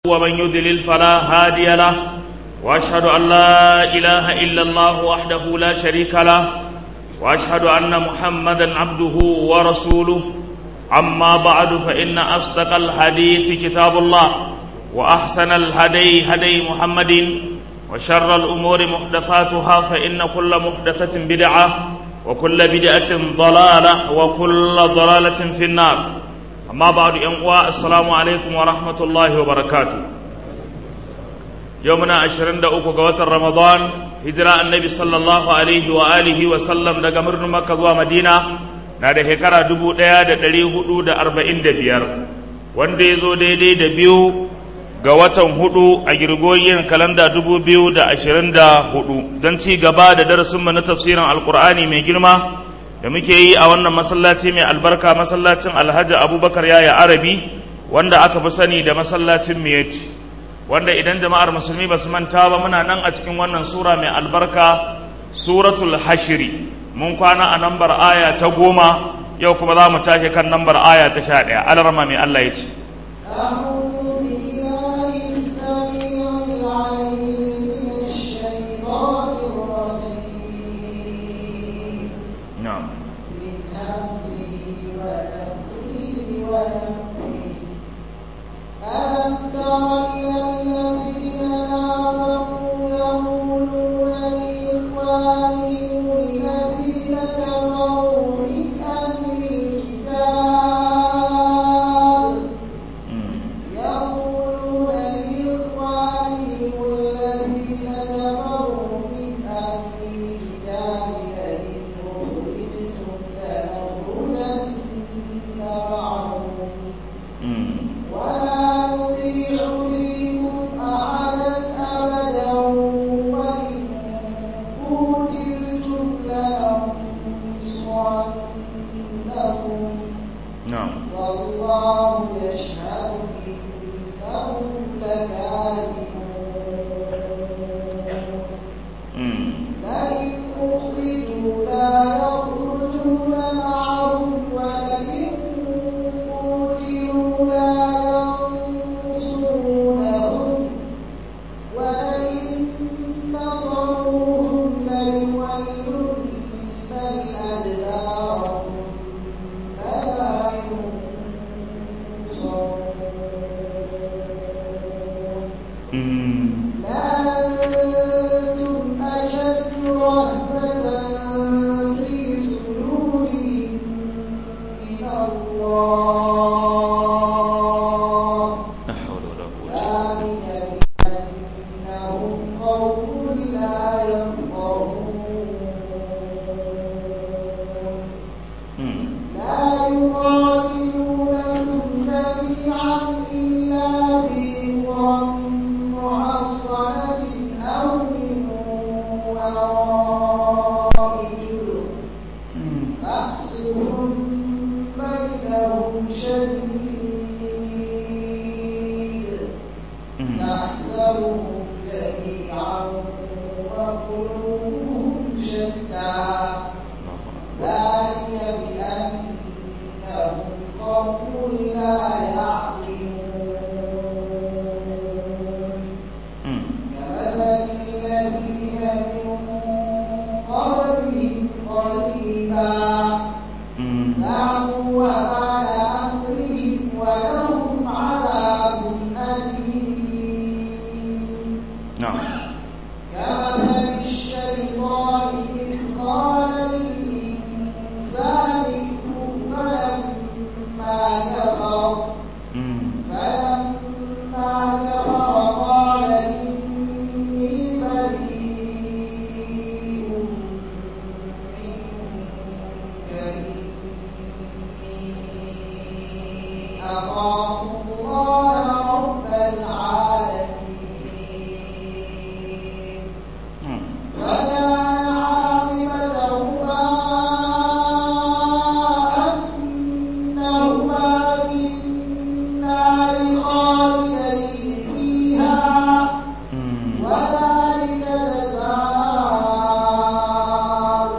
ومن يضلل فلا هادي له واشهد ان لا اله الا الله وحده لا شريك له واشهد ان محمدا عبده ورسوله اما بعد فان اصدق الحديث كتاب الله واحسن الهدي هدي محمد وشر الامور محدثاتها فان كل محدثه بدعه وكل بدعه ضلاله وكل ضلاله في النار amma ba da uwa assalamu alaikum wa rahmatullahi wa barakatu yau muna 23 ga watan ramadan hijira annabi sallallahu alaihi wa alihi wa sallam daga murnin makka zuwa madina na da shekara 1445 wanda ya zo daidai da biyu ga watan hudu a girgoyin kalanda 2024 don ci gaba da darasinmu na tafsirin alkur'ani mai girma da muke yi a wannan masallaci mai albarka masallacin alhaji abubakar yaya arabi wanda aka fi sani da masallacin miyati wanda idan jama'ar musulmi ba su manta ba muna nan a cikin wannan sura mai albarka suratul hashiri mun kwana a nambar aya ta goma yau kuma za mu tashi kan nambar aya ta sha ɗaya alarma mai allah ya ce نعم من همزه ونفخه ونفخه ألم تر إلى الذين نافقوا يقولون لإخوانهم الذين كفروا من أهل الكتاب يقولون لإخوانهم الذين كفروا من أهل الكتاب لئن أخرجتم لنخرجن معكم ولا نطيع فيكم أحدا أبدا وإن قتلتم لننصرنكم نعم والله يشهد إنهم لكاذبون لئن أخرجوا لا يخرجون معهم ولئن قتلوا لا ينصرونهم ولئن نصروهم ليولن الأدبار ثم لا ينصرون لأنتم أشد رهبة في صدورهم من الله لا حول ولا قوة ذلك بأنهم قوم لا يفقهون لا يقاتلونكم جميعا إلا في قرى محصنة أو من وراء جدر بأسهم بينهم شديد تحسبهم جميعا وقلوبهم شتى ذلك بأنهم قوم لا يعقلون كمثل الذين من قبلهم قريبا ذاقوا وبال أمرهم ولهم عذاب أليم نعم كمثل الشيطان إذ قال للإنسان اكفر فلما كفر فلما كفر قال إني بريء منك إني أخاف الله رب العالمين وكان عاقبتهما أنهما في النار خالدين فيها وذلك جزاء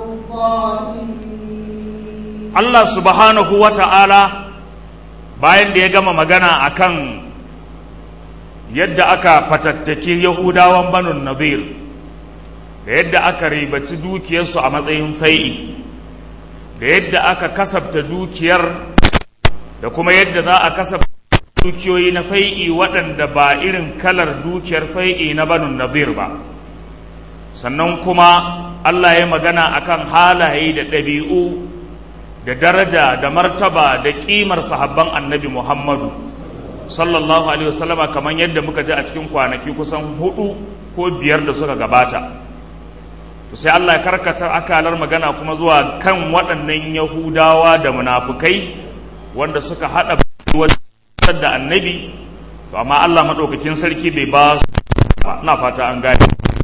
الظالمين Allah subhanahu wa ta'ala bayan da ya gama magana akan yadda aka fatattaki yahudawan banun nadir da yadda aka ribaci dukiyarsu a matsayin fai'i da yadda aka kasabta dukiyar da kuma yadda za a kasabta dukiyoyi na fai'i waɗanda ba irin kalar dukiyar fai'i na banun nadir ba sannan kuma Allah ya magana akan halaye da ɗabi'u da daraja da martaba da ƙimar sahabban annabi Muhammadu sallallahu alaihi wasallama kamar yadda muka ji a cikin kwanaki kusan hudu ko biyar da suka gabata sai Allah ya karkata akalar magana kuma zuwa kan waɗannan Yahudawa da munafukai wanda suka haɗa wajen da annabi to amma Allah maɗaukakin sarki bai ba su na fata an gane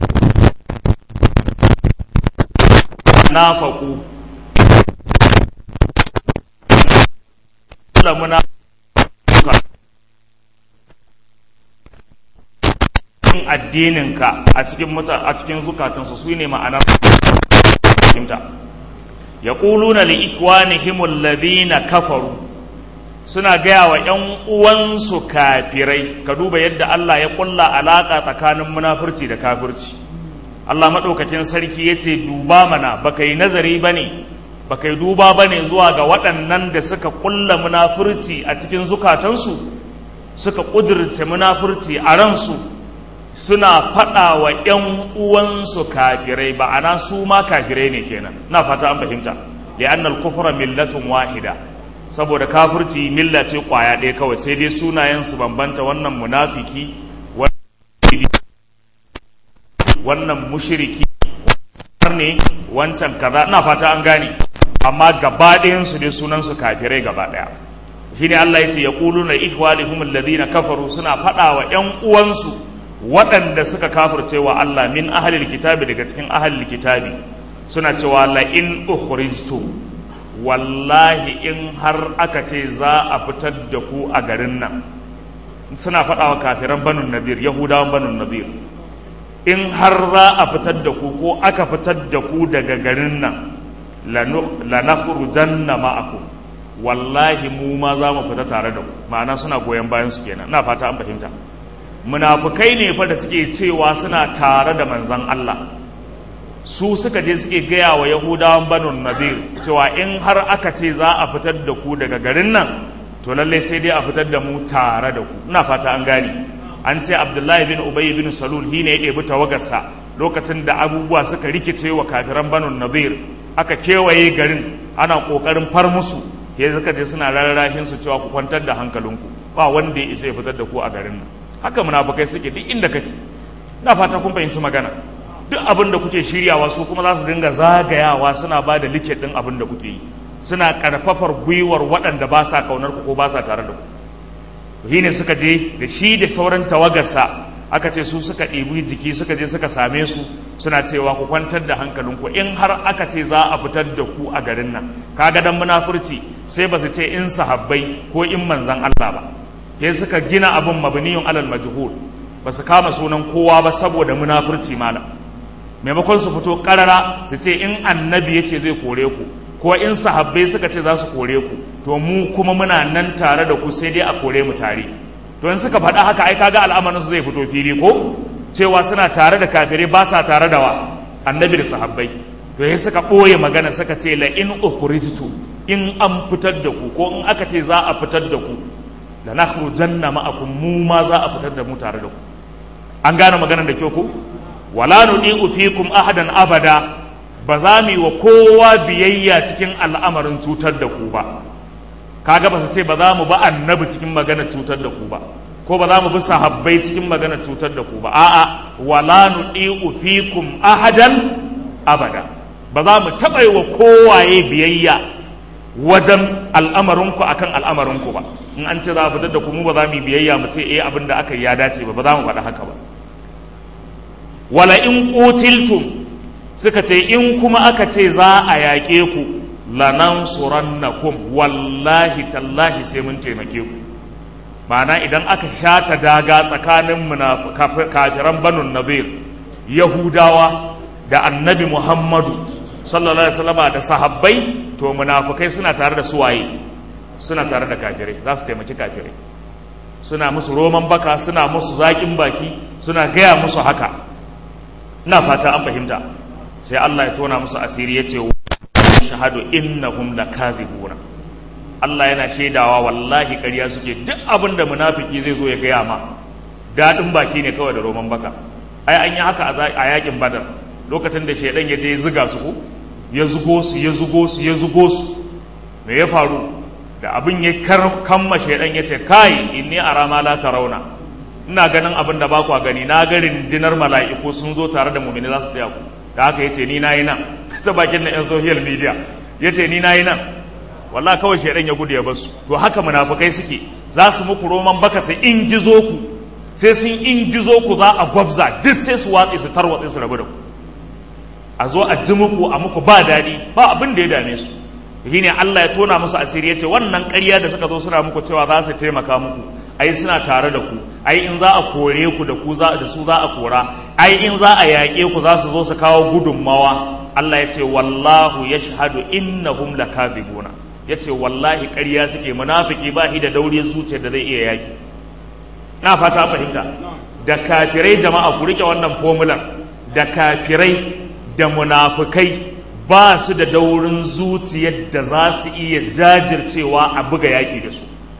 nafaku muna addininka a cikin mutan a cikin zukatansu su ne ma'anar fahimta yaquluna li ikwanihim alladhina kafaru suna gaya wa ‘yan uwansu kafirai ka duba yadda Allah ya kulla alaƙa tsakanin munafurci da kafirci Allah maɗaukakin sarki ya ce duba mana baka yi nazari ba ne baka yi duba ba ne zuwa ga waɗannan da suka kulla munafurci a cikin zukatansu suka ƙudurce munafurci a ransu suna faɗa wa ‘yan uwansu kafirai ba ana su ma kafirai ne kenan na fata an fahimta li'annal kufra millatun wahida saboda kafirci milla ce kwaya ɗaya kawai sai dai sunayensu bambanta wannan munafiki wannan mushiriki ne wancan kaza ina fata an gane amma gaba ɗayansu dai sunansu kafirai gaba ɗaya shi ne Allah ya ce ya ƙulu na ihwalihum alladhina kafaru suna faɗa wa ƴan uwansu waɗanda suka kafirce wa Allah min ahlil kitabi daga cikin ahlil kitabi suna cewa la in ukhrijtum wallahi in har aka ce za a fitar da ku a garin nan suna faɗa wa kafiran banun nadir yahudawan banun nadir in har za a fitar da ku ko aka fitar da ku daga garin nan lanakhrujanna ma'akum wallahi mu ma za mu fita tare da ku ma'ana suna goyon bayan su kenan ina fata an fahimta munafukai ne fa da suke cewa suna tare da manzon Allah su suka je suke gaya wa yahudawan banun nadir cewa in har aka ce za a fitar da ku daga garin nan to lallai sai dai a fitar da mu tare da ku ina fata an gane an ce abdullahi bin ubay bin salul shi ne ya ɗebi tawagarsa lokacin da abubuwa suka rikice wa kafiran banun nadir aka kewaye garin ana ƙoƙarin far musu ya suka je suna rarrahin su cewa ku kwantar da hankalinku ba wanda ya isa ya fitar da ku a garin nan haka munafukai suke duk inda kake ina fata kun fahimci magana duk abin da kuke shiryawa su kuma za su dinga zagayawa suna ba da liket ɗin abin da kuke yi suna ƙarfafar gwiwar waɗanda ba sa ƙaunar ku ko ba sa tare da ku shi ne suka je da shi da sauran tawagarsa aka ce su suka ɗebi jiki suka je suka same su suna cewa ku kwantar da hankalinku in har aka ce za a fitar da ku a garin nan kaga dan munafurci sai ba su ce in sahabbai ko in manzan Allah ba sai suka gina abin mabniyun alal majhul ba su kama sunan kowa ba saboda munafurci malam maimakon su fito karara su ce in annabi ya ce zai kore ku ko in sahabbai suka ce za su kore ku to mu kuma muna nan tare da ku sai dai a kore mu tare to in suka faɗa haka ai kaga al'amarin su zai fito fili ko cewa suna tare da kafirai ba sa tare da wa annabi da sahabbai to sai suka ɓoye magana suka ce la in ukhrijtu in an fitar da ku ko in aka ce za a fitar da ku la nakhrujanna ma'akum mu ma za a fitar da mu tare da ku an gane maganar da kyau ko wala nudi'u fikum ahadan abada ba za mu yi wa kowa biyayya cikin al'amarin cutar da ku ba kaga ba su ce ba za mu ba annabi cikin maganar cutar da ku ba ko ba za mu bi sahabbai cikin maganar cutar da ku ba a'a wala nudi'u fikum ahadan abada ba za mu taɓa yi wa kowaye biyayya wajen al'amarinku akan al'amarinku ba in an ce za a fitar da ku mu ba za mu yi biyayya mu ce eh abin da aka yi ya dace ba ba za mu faɗa haka ba wala in qutiltum suka ce in kuma aka ce za a yaƙe ku lanansurannakum wallahi tallahi sai mun taimake ku ma'ana idan aka shata daga tsakanin kafiran banun nazir yahudawa da annabi muhammadu sallallahu alaihi wasallama da sahabbai to munafukai suna tare da suwaye suna tare da kafirai za su taimaki kafirai suna musu roman baka suna musu zaƙin baki suna gaya musu haka ina fata an fahimta sai Allah ya tona musu asiri ya ce shahadu innahum lakadhibuna Allah yana shaidawa wallahi ƙarya suke duk abin da munafiki zai zo ya gaya ma daɗin baki ne kawai da roman baka ai an yi haka a yakin badar lokacin da shaidan ya je ya ziga su ko ya zugo su ya zugo su ya zugo su me ya faru da abin ya kamma shaidan ya ce kai inni ara ma la tarawna ina ganin abin da ba ku gani na ga rindinar mala'iku sun zo tare da mu'mini za su taya ku da haka yace ni nayi nan ta bakin na yan social media yace ni nayi nan wallahi kawai shaidan ya gudu ya basu to haka munafukai suke za su muku roman baka sai in gizo ku sai sun in gizo ku za a gwabza duk sai su watsi su tarwatsi su rabu da ku a zo a ji muku a muku ba daɗi ba abin da ya dame su shi ne Allah ya tona musu asiri ya ce wannan ƙarya da suka zo suna muku cewa za su taimaka muku ai suna tare da ku ai in za a kore ku da ku za da su za a kora ai in za a yaƙe ku za su zo su kawo gudunmawa Allah ya ce wallahu yashhadu innahum lakadhibuna ya ce wallahi ƙarya suke munafiki ba shi da dauriyar zuciyar da zai iya yaƙi na fata fahimta da kafirai jama'a ku rike wannan fomular da kafirai da munafukai ba su da daurin zuciyar da za su iya jajircewa a buga yaƙi da su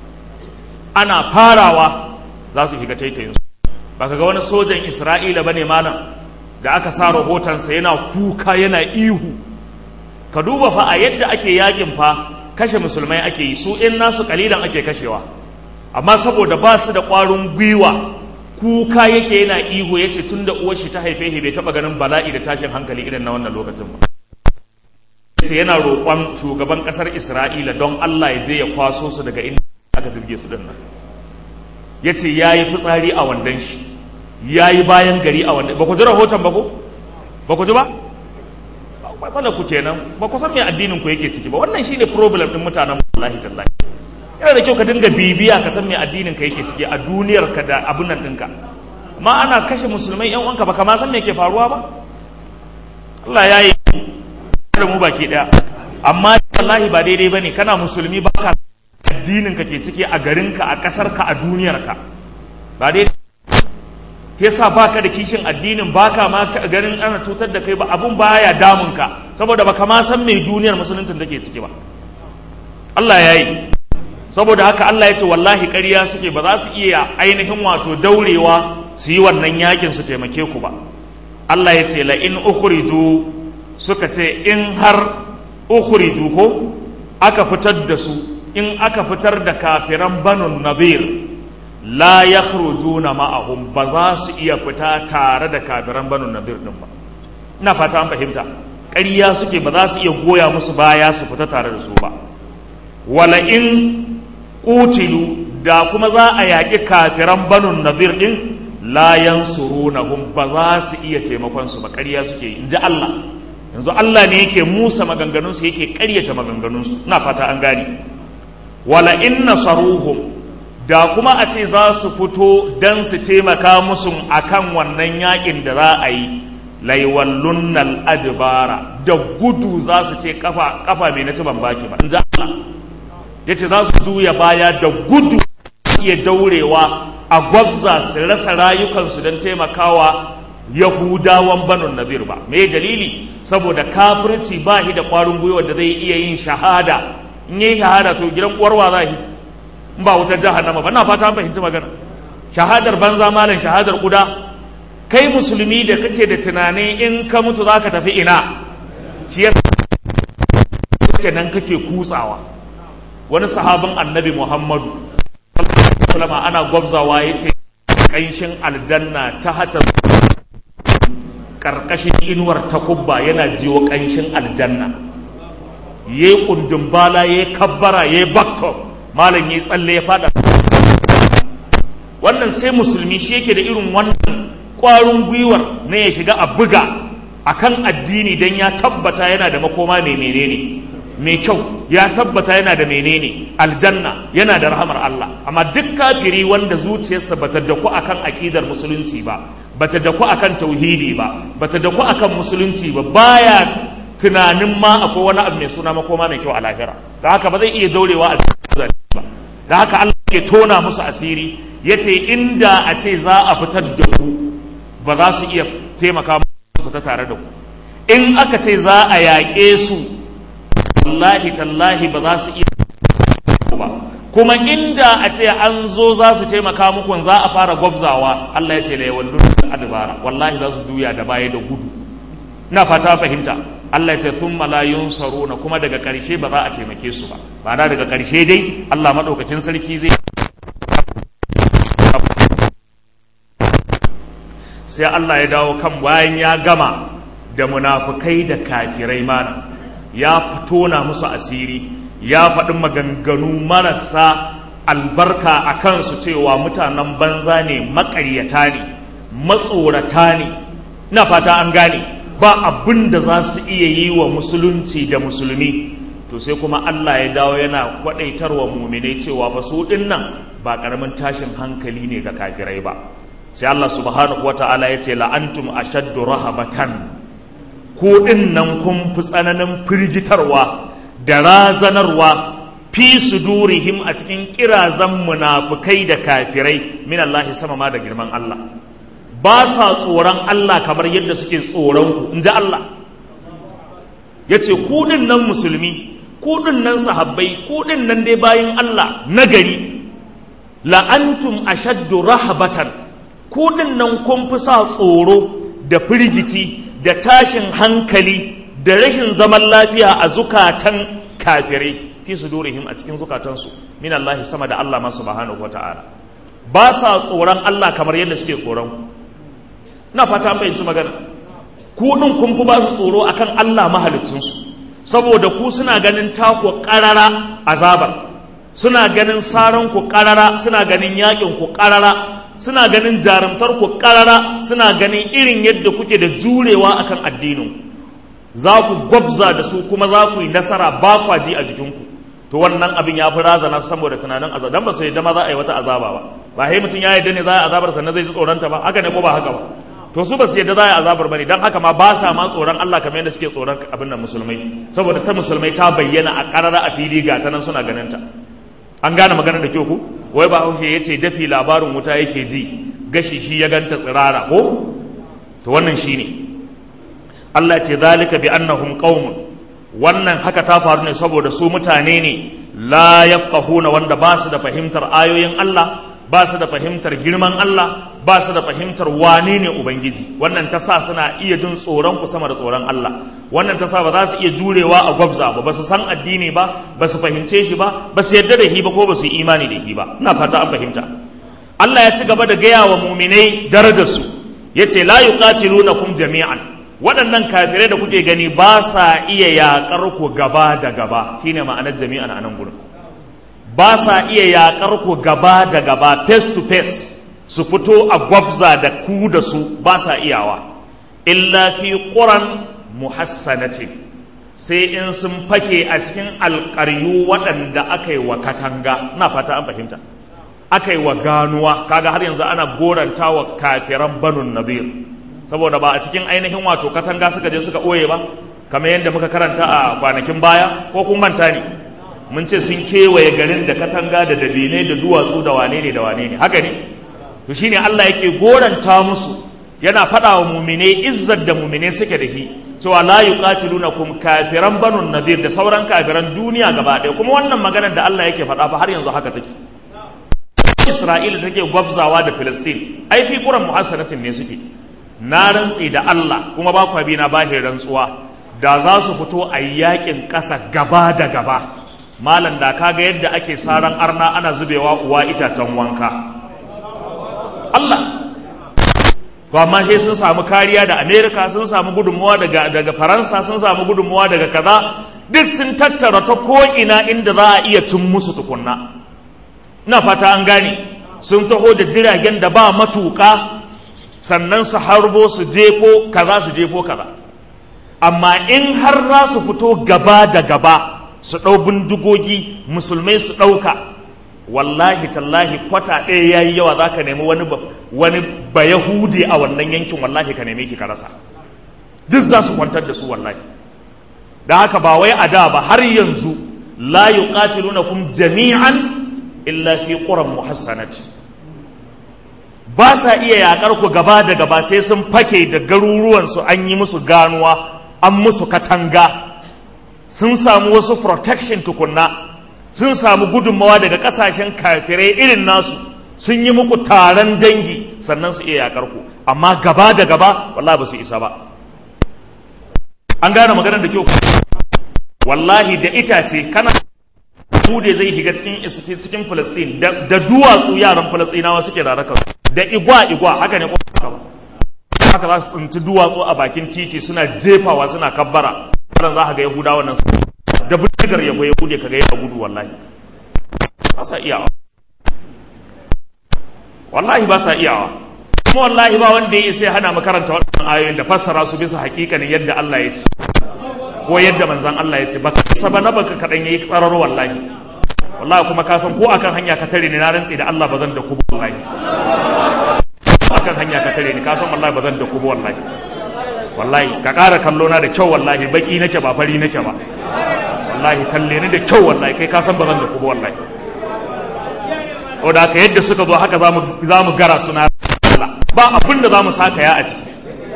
ana farawa za su shiga taitayinsu ba ka ga wani sojan isra'ila ba ne malam da aka sa rahotonsa yana kuka yana ihu ka duba fa a yadda ake yakin fa kashe musulmai ake yi su in nasu kalilan ake kashewa amma saboda ba su da ƙwarin gwiwa kuka yake yana ihu ya ce tun da uwar shi ta haife shi bai taɓa ganin bala'i da tashin hankali irin na wannan lokacin ba ce yana roƙon shugaban ƙasar isra'ila don allah ya je ya kwaso su daga inda aka dirge su dinnan ya ce ya yi fitsari a wandon shi ya yi bayan gari a wandon ba ku ji rahoton ba ko ba ku ji ba wala ku kenan ba ku san me addinin ku yake ciki ba wannan shine problem din mutanen wallahi tallahi yana da kyau ka dinga bibiya ka san me addinin ka yake ciki a duniyar ka da abun nan ɗinka amma ana kashe musulmai yan uwanka baka ma san me ke faruwa ba Allah ya yi da mu baki daya amma wallahi ba daidai bane kana musulmi baka addinin ka ke ciki a garin ka a kasar ka a duniyar ka ba daidai yasa baka da kishin addinin baka ma ganin ana cutar da kai ba abun baya damun ka saboda baka ma san me duniyar musuluncin take ciki ba Allah ya yi saboda haka Allah ya ce wallahi ƙarya suke ba za su iya ainihin wato daurewa su yi wannan yakin su taimake ku ba Allah ya ce la in ukhriju suka ce in har ukhriju ko aka fitar da su in aka fitar da kafiran banu nadir la yakhrujuna ma'ahum ba za su iya fita tare da kafiran banu nadir din ba ina fata an fahimta ƙarya suke ba za su iya goya musu baya su fita tare da su ba wala in qutilu da kuma za a yaƙi kafiran banu nadir din la yansurunahum ba za su iya taimakon su ba ƙarya suke in ji Allah yanzu Allah ne yake musa maganganun su yake ƙaryata maganganun su ina fata an gane wala in nasaruhum da kuma a ce za su fito dan su taimaka musu akan wannan yaƙin da za a yi laiwallunnal adbara da gudu za su ce kafa kafa mai na ci ban baki ba in ji Allah yace za su juya baya da gudu iya daurewa a gwabza su rasa rayukansu don taimakawa yahudawan banu nabir ba me dalili saboda kafirci ba shi da ƙwarin gwiwa da zai iya yin shahada in yi shahada to gidan uwarwa za shi in ba wutar jahannama ba na fata an fahimci magana shahadar banza malam shahadar kuda kai musulmi da kake da tunani in ka mutu za ka tafi ina shi ya nan kake kutsawa wani sahabin annabi muhammadu sallama ana gwabzawa ya ce ƙanshin aljanna ta hata ƙarƙashin inuwar takubba yana jiwo ƙanshin aljanna ya yi ƙundin bala ya yi kabbara ya yi baktop malam ya yi tsalle ya fada wannan sai musulmi shi yake da irin wannan ƙwarin gwiwar na ya shiga a buga akan addini don ya tabbata yana da makoma mai menene mai kyau ya tabbata yana da menene aljanna yana da rahamar Allah amma duk kafiri wanda zuciyarsa bata daku akan akidar musulunci ba bata daku akan tauhidi ba bata daku akan musulunci ba baya tunanin ma akwai wani abu mai suna makoma mai kyau a lahira da haka ba zai iya daurewa a cikin ba da haka Allah yake tona musu asiri yace inda a ce za a fitar da ku ba za su iya taimaka musu fita tare da ku in aka ce za a yaƙe su wallahi tallahi ba za su iya ba kuma inda a ce an zo za su taimaka muku za a fara gwabzawa Allah ya ce la yawallu adbara wallahi za su juya da baya da gudu ina fata fahimta Allah ya ce thumma la yunsaruna kuma daga ƙarshe ba za a taimake su ba ba da daga ƙarshe dai Allah madaukakin sarki zai sai Allah ya dawo kan bayan ya gama da munafukai da kafirai mana ya fito na musu asiri ya faɗi maganganu marasa albarka a kansu cewa mutanen banza ne maƙaryata ne matsorata ne na fata an gane ba abin da za su iya yi wa musulunci da musulmi to sai kuma Allah ya dawo yana kwaɗaitarwa muminai cewa ba su ɗin nan ba ƙaramin tashin hankali ne ga kafirai ba sai Allah subhanahu wata'ala ya ce la'antum ashaddu rahabatan ku ɗin nan kun fi tsananin firgitarwa da razanarwa fi sudurihim a cikin kirazan munafukai da kafirai min Allah sama ma da girman Allah ba sa tsoron Allah kamar yadda suke tsoron ku in ji Allah ya ce ku ɗin nan musulmi ku ɗin nan sahabbai ku ɗin nan dai bayan Allah nagari la'antum ashaddu rahabatan ku ɗin nan kun fi sa tsoro da firgici da tashin hankali da rashin zaman lafiya a zukatan kafirai fi sudurihim a cikin zukatansu min Allah sama da Allah masu subhanahu wata'ala ba sa tsoron Allah kamar yadda suke tsoron ku ina fata an fahimci magana ku din kun fi ba su tsoro akan Allah mahalicinsu saboda ku suna ganin taku karara azabar suna ganin saran ku karara suna ganin yakin ku karara suna ganin jarumtar ku karara suna ganin irin yadda kuke da jurewa akan addinin ku za ku gwabza da su kuma za ku yi nasara ba kwa ji a jikinku to wannan abin ya fi razana saboda tunanin azaba dan ba sai da ma za a yi wata azaba ba ba sai mutum ya yarda ne za a yi azabar sannan zai ji tsoronta ba haka ne ko ba haka ba to su ba su yarda za a yi azabar bane dan haka ma ba sa ma tsoron Allah kamar yadda suke tsoron abin nan musulmai saboda ta musulmai ta bayyana a karara a fili ga ta nan suna ganin ta an gane maganar da kyau ku wai ba haushe ya ce dafi labarin wuta yake ji gashi shi ya ganta tsirara ko to wannan shine Allah ce zalika bi annahum qaumun wannan haka ta faru ne saboda su mutane ne la yafqahuna wanda ba su da fahimtar ayoyin Allah ba su da fahimtar girman Allah ba su da fahimtar wane ne ubangiji wannan ta sa suna iya jin tsoron ku sama da tsoron Allah wannan ta sa ba za su iya jurewa a gwabza ba ba su san addini ba ba su fahimce shi ba ba su yarda da shi ba ko ba su yi imani da shi ba ina fata an fahimta Allah ya ci gaba da gaya wa muminai darajarsu yace la yuqatilunakum jami'an waɗannan kafirai da kuke gani ba sa iya yaƙar ku gaba da gaba shine ma'anar jami'an a nan gurin ba sa iya yaƙar ku gaba da gaba face to face su fito a gwabza da ku da su ba sa iyawa illa fi ƙuran muhassanatin sai in sun fake a cikin alƙaryu waɗanda aka yi wa katanga na fata an fahimta aka yi wa ganuwa kaga har yanzu ana goranta wa kafiran banun nadir saboda ba a cikin ainihin wato katanga suka je suka ɓoye ba kamar yadda muka karanta a kwanakin baya ko kun manta ne mun ce sun kewaye garin da katanga da dabinai da duwatsu da wane ne da wane ne haka ne to shine Allah yake goranta musu yana faɗa wa mumine izzar da mumine suke da shi cewa la yuqatilunakum kafiran banun nadir da sauran kafiran duniya gaba ɗaya kuma wannan maganar da Allah yake faɗa fa har yanzu haka take Isra'ila take gwabzawa da Filistin ai fi quran muhassanatin ne suke na rantse da Allah kuma ba kwa bi na bahin rantsuwa da za su fito a yakin ƙasa gaba da gaba malam da kaga yadda ake saran arna ana zubewa uwa itacen wanka Allah to amma sai sun samu kariya da Amerika sun samu gudunmuwa daga daga Faransa sun samu gudunmuwa daga kaza duk sun tattara ta ko ina inda za a iya cin musu tukunna ina fata an gane sun taho da jiragen da ba matuƙa sannan su harbo su jefo kaza su jefo kaza amma in har za su fito gaba da gaba su ɗau bindigogi musulmai su ɗauka wallahi tallahi kwata ɗaya ya yi yawa za ka nemi wani wani bayahudi a wannan yankin wallahi ka neme ki ka rasa duk za su kwantar da su wallahi da haka ba wai a da ba har yanzu la yuqatilunakum jami'an illa fi quran muhassanati ba sa iya yakar ku gaba da gaba sai sun fake da garuruwan su an yi musu ganuwa an musu katanga sun samu wasu protection tukunna sun samu gudunmawa daga kasashen kafirai irin nasu sun yi muku taron dangi sannan su iya yakar ku amma gaba da gaba wallahi ba su isa ba an gane maganar da kyau wallahi da itace kana bude zai shiga cikin cikin Palestine da, da duwatsu yaran Falastinawa suke da raka da igwa igwa haka ne ko haka ba haka za su tsinci duwatsu a bakin titi suna jefawa suna kabbara wannan za ka ga Yahudawa nan da bindigar ya ya bude ka ga ya gudu wallahi ba sa iyawa wallahi ba sa iyawa kuma wallahi ba wanda ya isa hana makaranta waɗannan ayoyin da fassara su bisa hakikanin yadda Allah ya ce ko yadda manzan Allah ya ce baka isa ba na baka kaɗan yayi tsararo wallahi wallahi kuma ka san ko akan hanya ka tare ni na rantsi da Allah ba zan da ku wallahi akan hanya ka tare ni ka san wallahi ba zan da ku wallahi wallahi ka ƙara kallo na da kyau wallahi baki nake ba fari nake ba wallahi kalle ni da kyau wallahi kai ka san ba zan da ku wallahi o da haka yadda suka zo haka za mu gara suna ba abin da za mu saka ya a ciki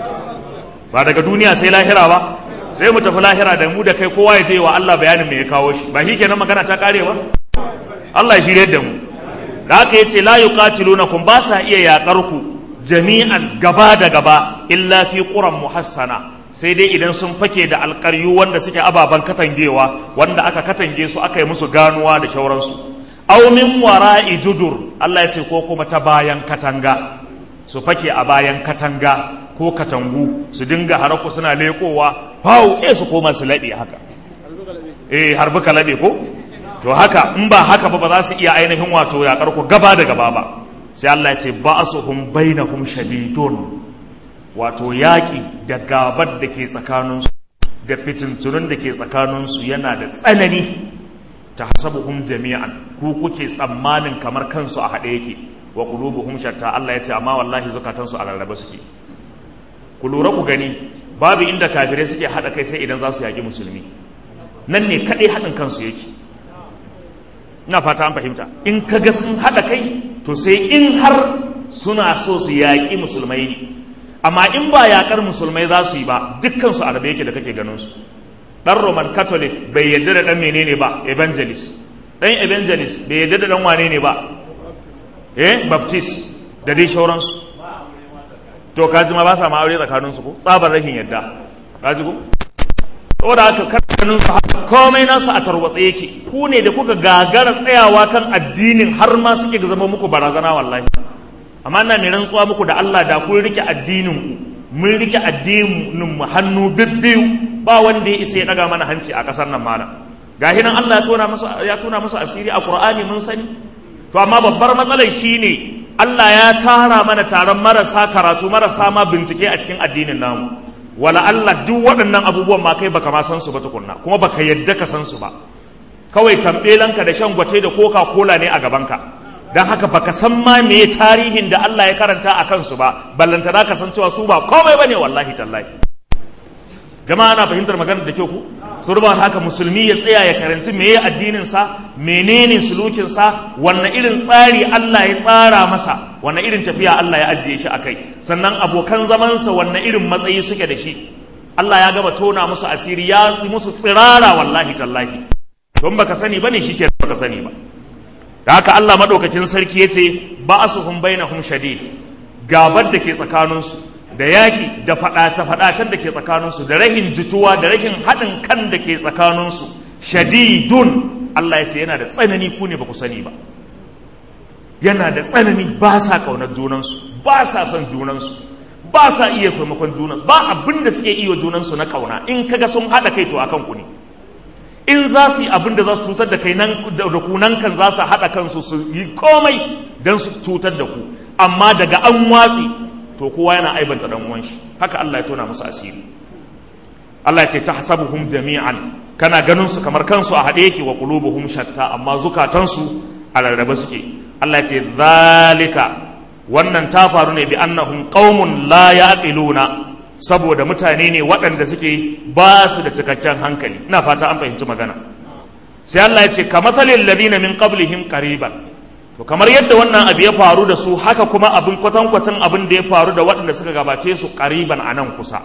ba daga duniya sai lahira ba sai mu tafi lahira da mu da kai kowa ya je wa Allah bayanin me ya kawo shi ba shi kenan magana ta kare ba Allah ya shirye da mu da haka yace la yuqatilunakum ba sa iya yakar ku jami'an gaba da gaba illa fi quran muhassana sai dai idan sun fake da alƙaryu wanda suke ababen katangewa wanda aka katange su aka yi musu ganuwa da shauransu aw min wara'i judur Allah ya ce ko kuma ta bayan katanga su fake a bayan katanga ko katangu su dinga haraku suna lekowa fau eh su koma su laɓe haka eh harbi ka laɓe ko to haka in ba haka ba ba za su iya ainihin wato yaƙar ku gaba da gaba ba sai Allah ya ce ba'asuhum bainahum shadidun wato yaƙi da gabar da ke tsakaninsu da fitintunun da ke tsakaninsu yana da tsanani ta hasabuhum jami'an ku kuke tsammanin kamar kansu a haɗe yake wa qulubuhum shatta Allah ya ce amma wallahi zukatansu a rarrabe suke ku lura ku gani babu inda kafirai suke haɗa kai sai idan za su yaƙi musulmi nan ne kaɗai haɗin kansu yake ina fata an fahimta in ka ga sun haɗa kai to sai in har suna so su yaƙi musulmai ne amma in ba yaƙar musulmai za su yi ba dukkan su arabe yake da kake ganin su ɗan roman catholic bai yadda da ɗan menene ba evangelist ɗan evangelist bai yadda da ɗan wane ne ba eh baptist da dai shauransu to kaji ma ba sa ma aure tsakanin su ko tsabar rahin yadda kaji ko saboda haka karkanin su haka komai nasu a tarwatse yake ku ne da kuka gagara tsayawa kan addinin har ma suke zama muku barazana wallahi amma ina mai rantsuwa muku da Allah da kun rike addinin ku mun rike addinin mu hannu bibbiyu ba wanda ya isa ya daga mana hanci a kasar nan malam gahi nan Allah ya tona musu ya tona musu asiri a Qur'ani mun sani to amma babbar matsalar shine Allah ya tara mana taron marasa karatu marasa ma bincike a cikin addinin namu wala Allah duk waɗannan abubuwan ma kai baka ma san su ba tukunna kuma baka yadda ka san su ba kawai tambelanka da shan gwate da coca cola ne a gabanka don haka baka san ma me tarihin da Allah ya karanta a kansu ba ballanta da ka san cewa su ba komai bane wallahi tallahi jama'a na fahimtar maganar da kyau ku su ruba haka musulmi ya tsaya ya karanci meye addinin sa menene sulukin sa wanne irin tsari Allah ya tsara masa wanne irin tafiya Allah ya ajiye shi akai sannan abokan zaman sa wanne irin matsayi suke da shi Allah ya gaba tona musu asiri ya musu tsirara wallahi tallahi don baka sani bane shike baka sani ba da haka Allah madaukakin sarki yace ba'asuhum bainahum shadid gabar da ke tsakaninsu da yaƙi da faɗace-faɗacen da ke tsakaninsu da rahin jituwa da rahin haɗin kan da ke tsakaninsu shadidun Allah ya ce yana da tsanani ku ne ba ku sani ba yana da tsanani ba sa ƙaunar junansu ba sa son junansu ba sa iya taimakon junansu ba abin da suke iya junansu na ƙauna in kaga sun haɗa kai to a kanku ne in za su yi abin da za su cutar da kai nan da ku nan kan za su haɗa kansu su yi komai don su cutar da ku amma daga an watsi to kowa yana aibanta dan uwan shi haka Allah ya tona musu asiri Allah ya ce tahsabuhum jami'an kana ganin su kamar kansu a hade yake wa qulubuhum shatta amma zukatansu a rarrabe suke Allah ya ce zalika wannan ta faru ne bi annahum qaumun la yaqiluna saboda mutane ne waɗanda suke ba su da cikakken hankali ina fata an fahimci magana sai Allah ya ce kamathalil ladina min qablihim qariban to kamar yadda wannan abu ya faru da su haka kuma abin kwatankwacin abin da ya faru da waɗanda suka gabace su ƙariban a nan kusa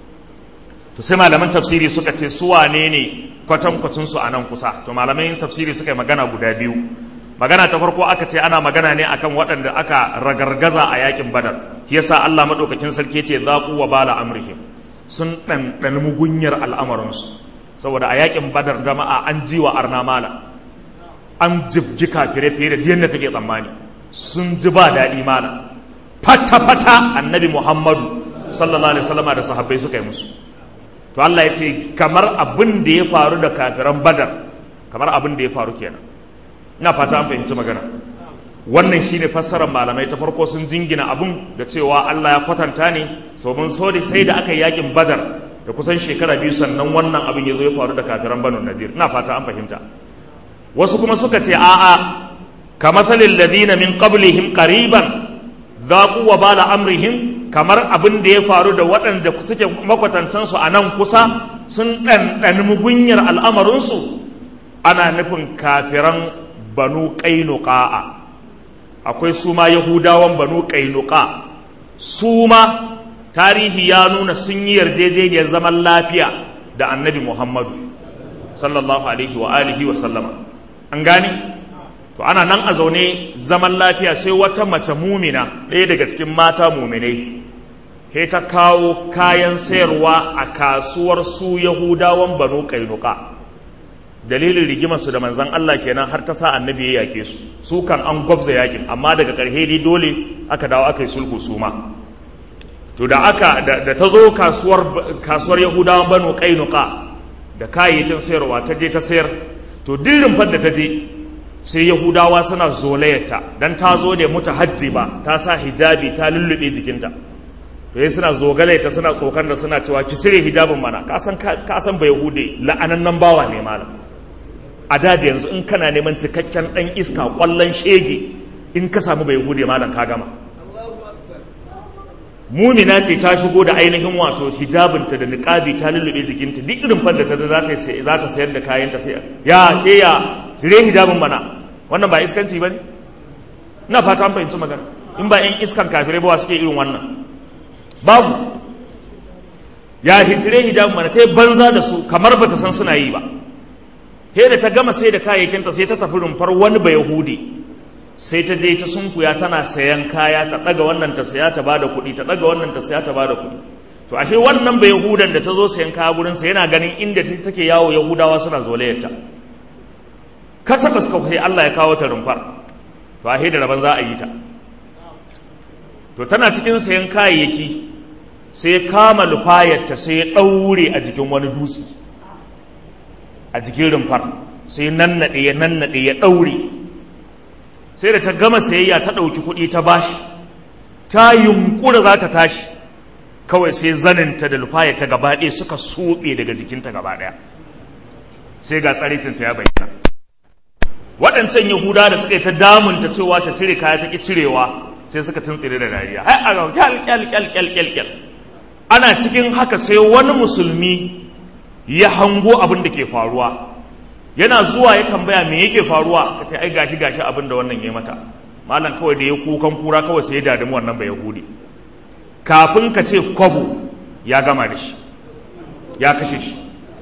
to sai malaman tafsiri suka ce su wane ne kwatankwacin su a nan kusa to malaman tafsiri suka yi magana guda biyu magana ta farko aka ce ana magana ne akan waɗanda aka ragargaza a yakin badar shi yasa Allah madaukakin sarki ce zaqu wa bala amrihim sun ɗanɗani mugunyar al'amarinsu saboda a yakin badar jama'a an ji wa arna mala an jibgi kafire fiye da yadda take tsammani sun ji ba daɗi mala fata-fata annabi muhammadu sallallahu alaihi wasallama da sahabbai suka yi musu to Allah ya ce kamar abin da ya faru da kafiran badar kamar abin da ya faru kenan ina fata an fahimci magana wannan shine fassarar malamai ta farko sun jingina abun da cewa Allah ya kwatanta ne sabon so da sai da aka yi yakin badar da kusan shekara biyu sannan wannan abin ya zo ya faru da kafiran banu nadir ina fata an fahimta wasu kuma suka ce a'a kamathalil ladina min qablihim qariban dhaqu wa bala amrihim kamar abin da ya faru da waɗanda suke makwatantansu a nan kusa sun ɗanɗani mugunyar al'amarinsu ana nufin kafiran banu ƙainuƙa'a akwai su ma yahudawan banu ƙainuƙa su ma tarihi ya nuna sun yi yarjejeniyar zaman lafiya da annabi muhammadu sallallahu alaihi wa alihi wa sallama an gani to ana nan a zaune zaman lafiya sai wata mace mumina ɗaya daga cikin mata muminai he ta kawo kayan sayarwa a kasuwar su yahudawan banu kainuka dalilin rigimarsu da manzan Allah kenan har ta sa annabi ya yake su su kan an gwabza yakin amma daga ƙarshe dai dole aka dawo aka yi sulhu su ma to da aka da, ta zo kasuwar kasuwar yahudawan banu kainuka da kayayyakin sayarwa ta je ta sayar to dirin da ta je sai yahudawa suna zolayarta dan ta zo ne muta hajji ba ta sa hijabi ta lullube jikinta to suna zogale ta suna tsokan da suna cewa ki cire hijabin mana ka san ka san bai hude la'anannan bawa ne malam a da da yanzu in kana neman cikakken dan iska kwallon shege in ka samu bai hude malam ka gama mumina ce ta shigo da ainihin wato hijabinta da niqabi ta lullube jikinta duk irin fadda ta za ta za ta sayar da kayanta sai ya ke ya cire hijabin mana wannan ba iskanci bane ina fata an fahimci magana in ba yan iskan kafirai ba suke irin wannan babu ya hitire hijab mana ta yi banza da su kamar ba ta san suna yi ba he da ta gama sai da kayayyakinta sai ta tafi rumfar wani ba yahudi sai ta je ta sunkuya tana sayan kaya ta daga wannan ta saya ta bada kuɗi ta daga wannan ta saya ta bada kuɗi to ashe wannan ba yahudan da ta zo sayan kaya gurin sa yana ganin inda take yawo yahudawa suna zolayarta ka taɓa suka kai Allah ya kawo ta rumfar to ashe da rabon za a yi ta to tana cikin sayan kayayyaki sai ya kama lufayarta sai ya ɗaure a jikin wani dutse a jikin rumfar sai nannaɗe ya nannaɗe ya ɗaure sai da ta gama sayayya ta ɗauki kuɗi ta bashi ta yunkura za ta tashi kawai sai zaninta da lufayarta gaba ɗaya suka soɓe daga jikinta gaba ɗaya sai ga tsaritinta ya bayyana waɗancan yahuda da suka yi ta damunta cewa ta cire kaya ta ƙi cirewa sai suka tuntsire da dariya hai a kyal kyal kyal kyal kyal kyal ana cikin haka sai wani musulmi ya hango abin da ke faruwa yana zuwa ya tambaya me yake faruwa ka ce ai gashi gashi abin da wannan ya mata malam kawai da ya kukan kura kawai sai ya dadamu wannan bai yahudi kafin ka ce kwabo ya gama da shi ya kashe shi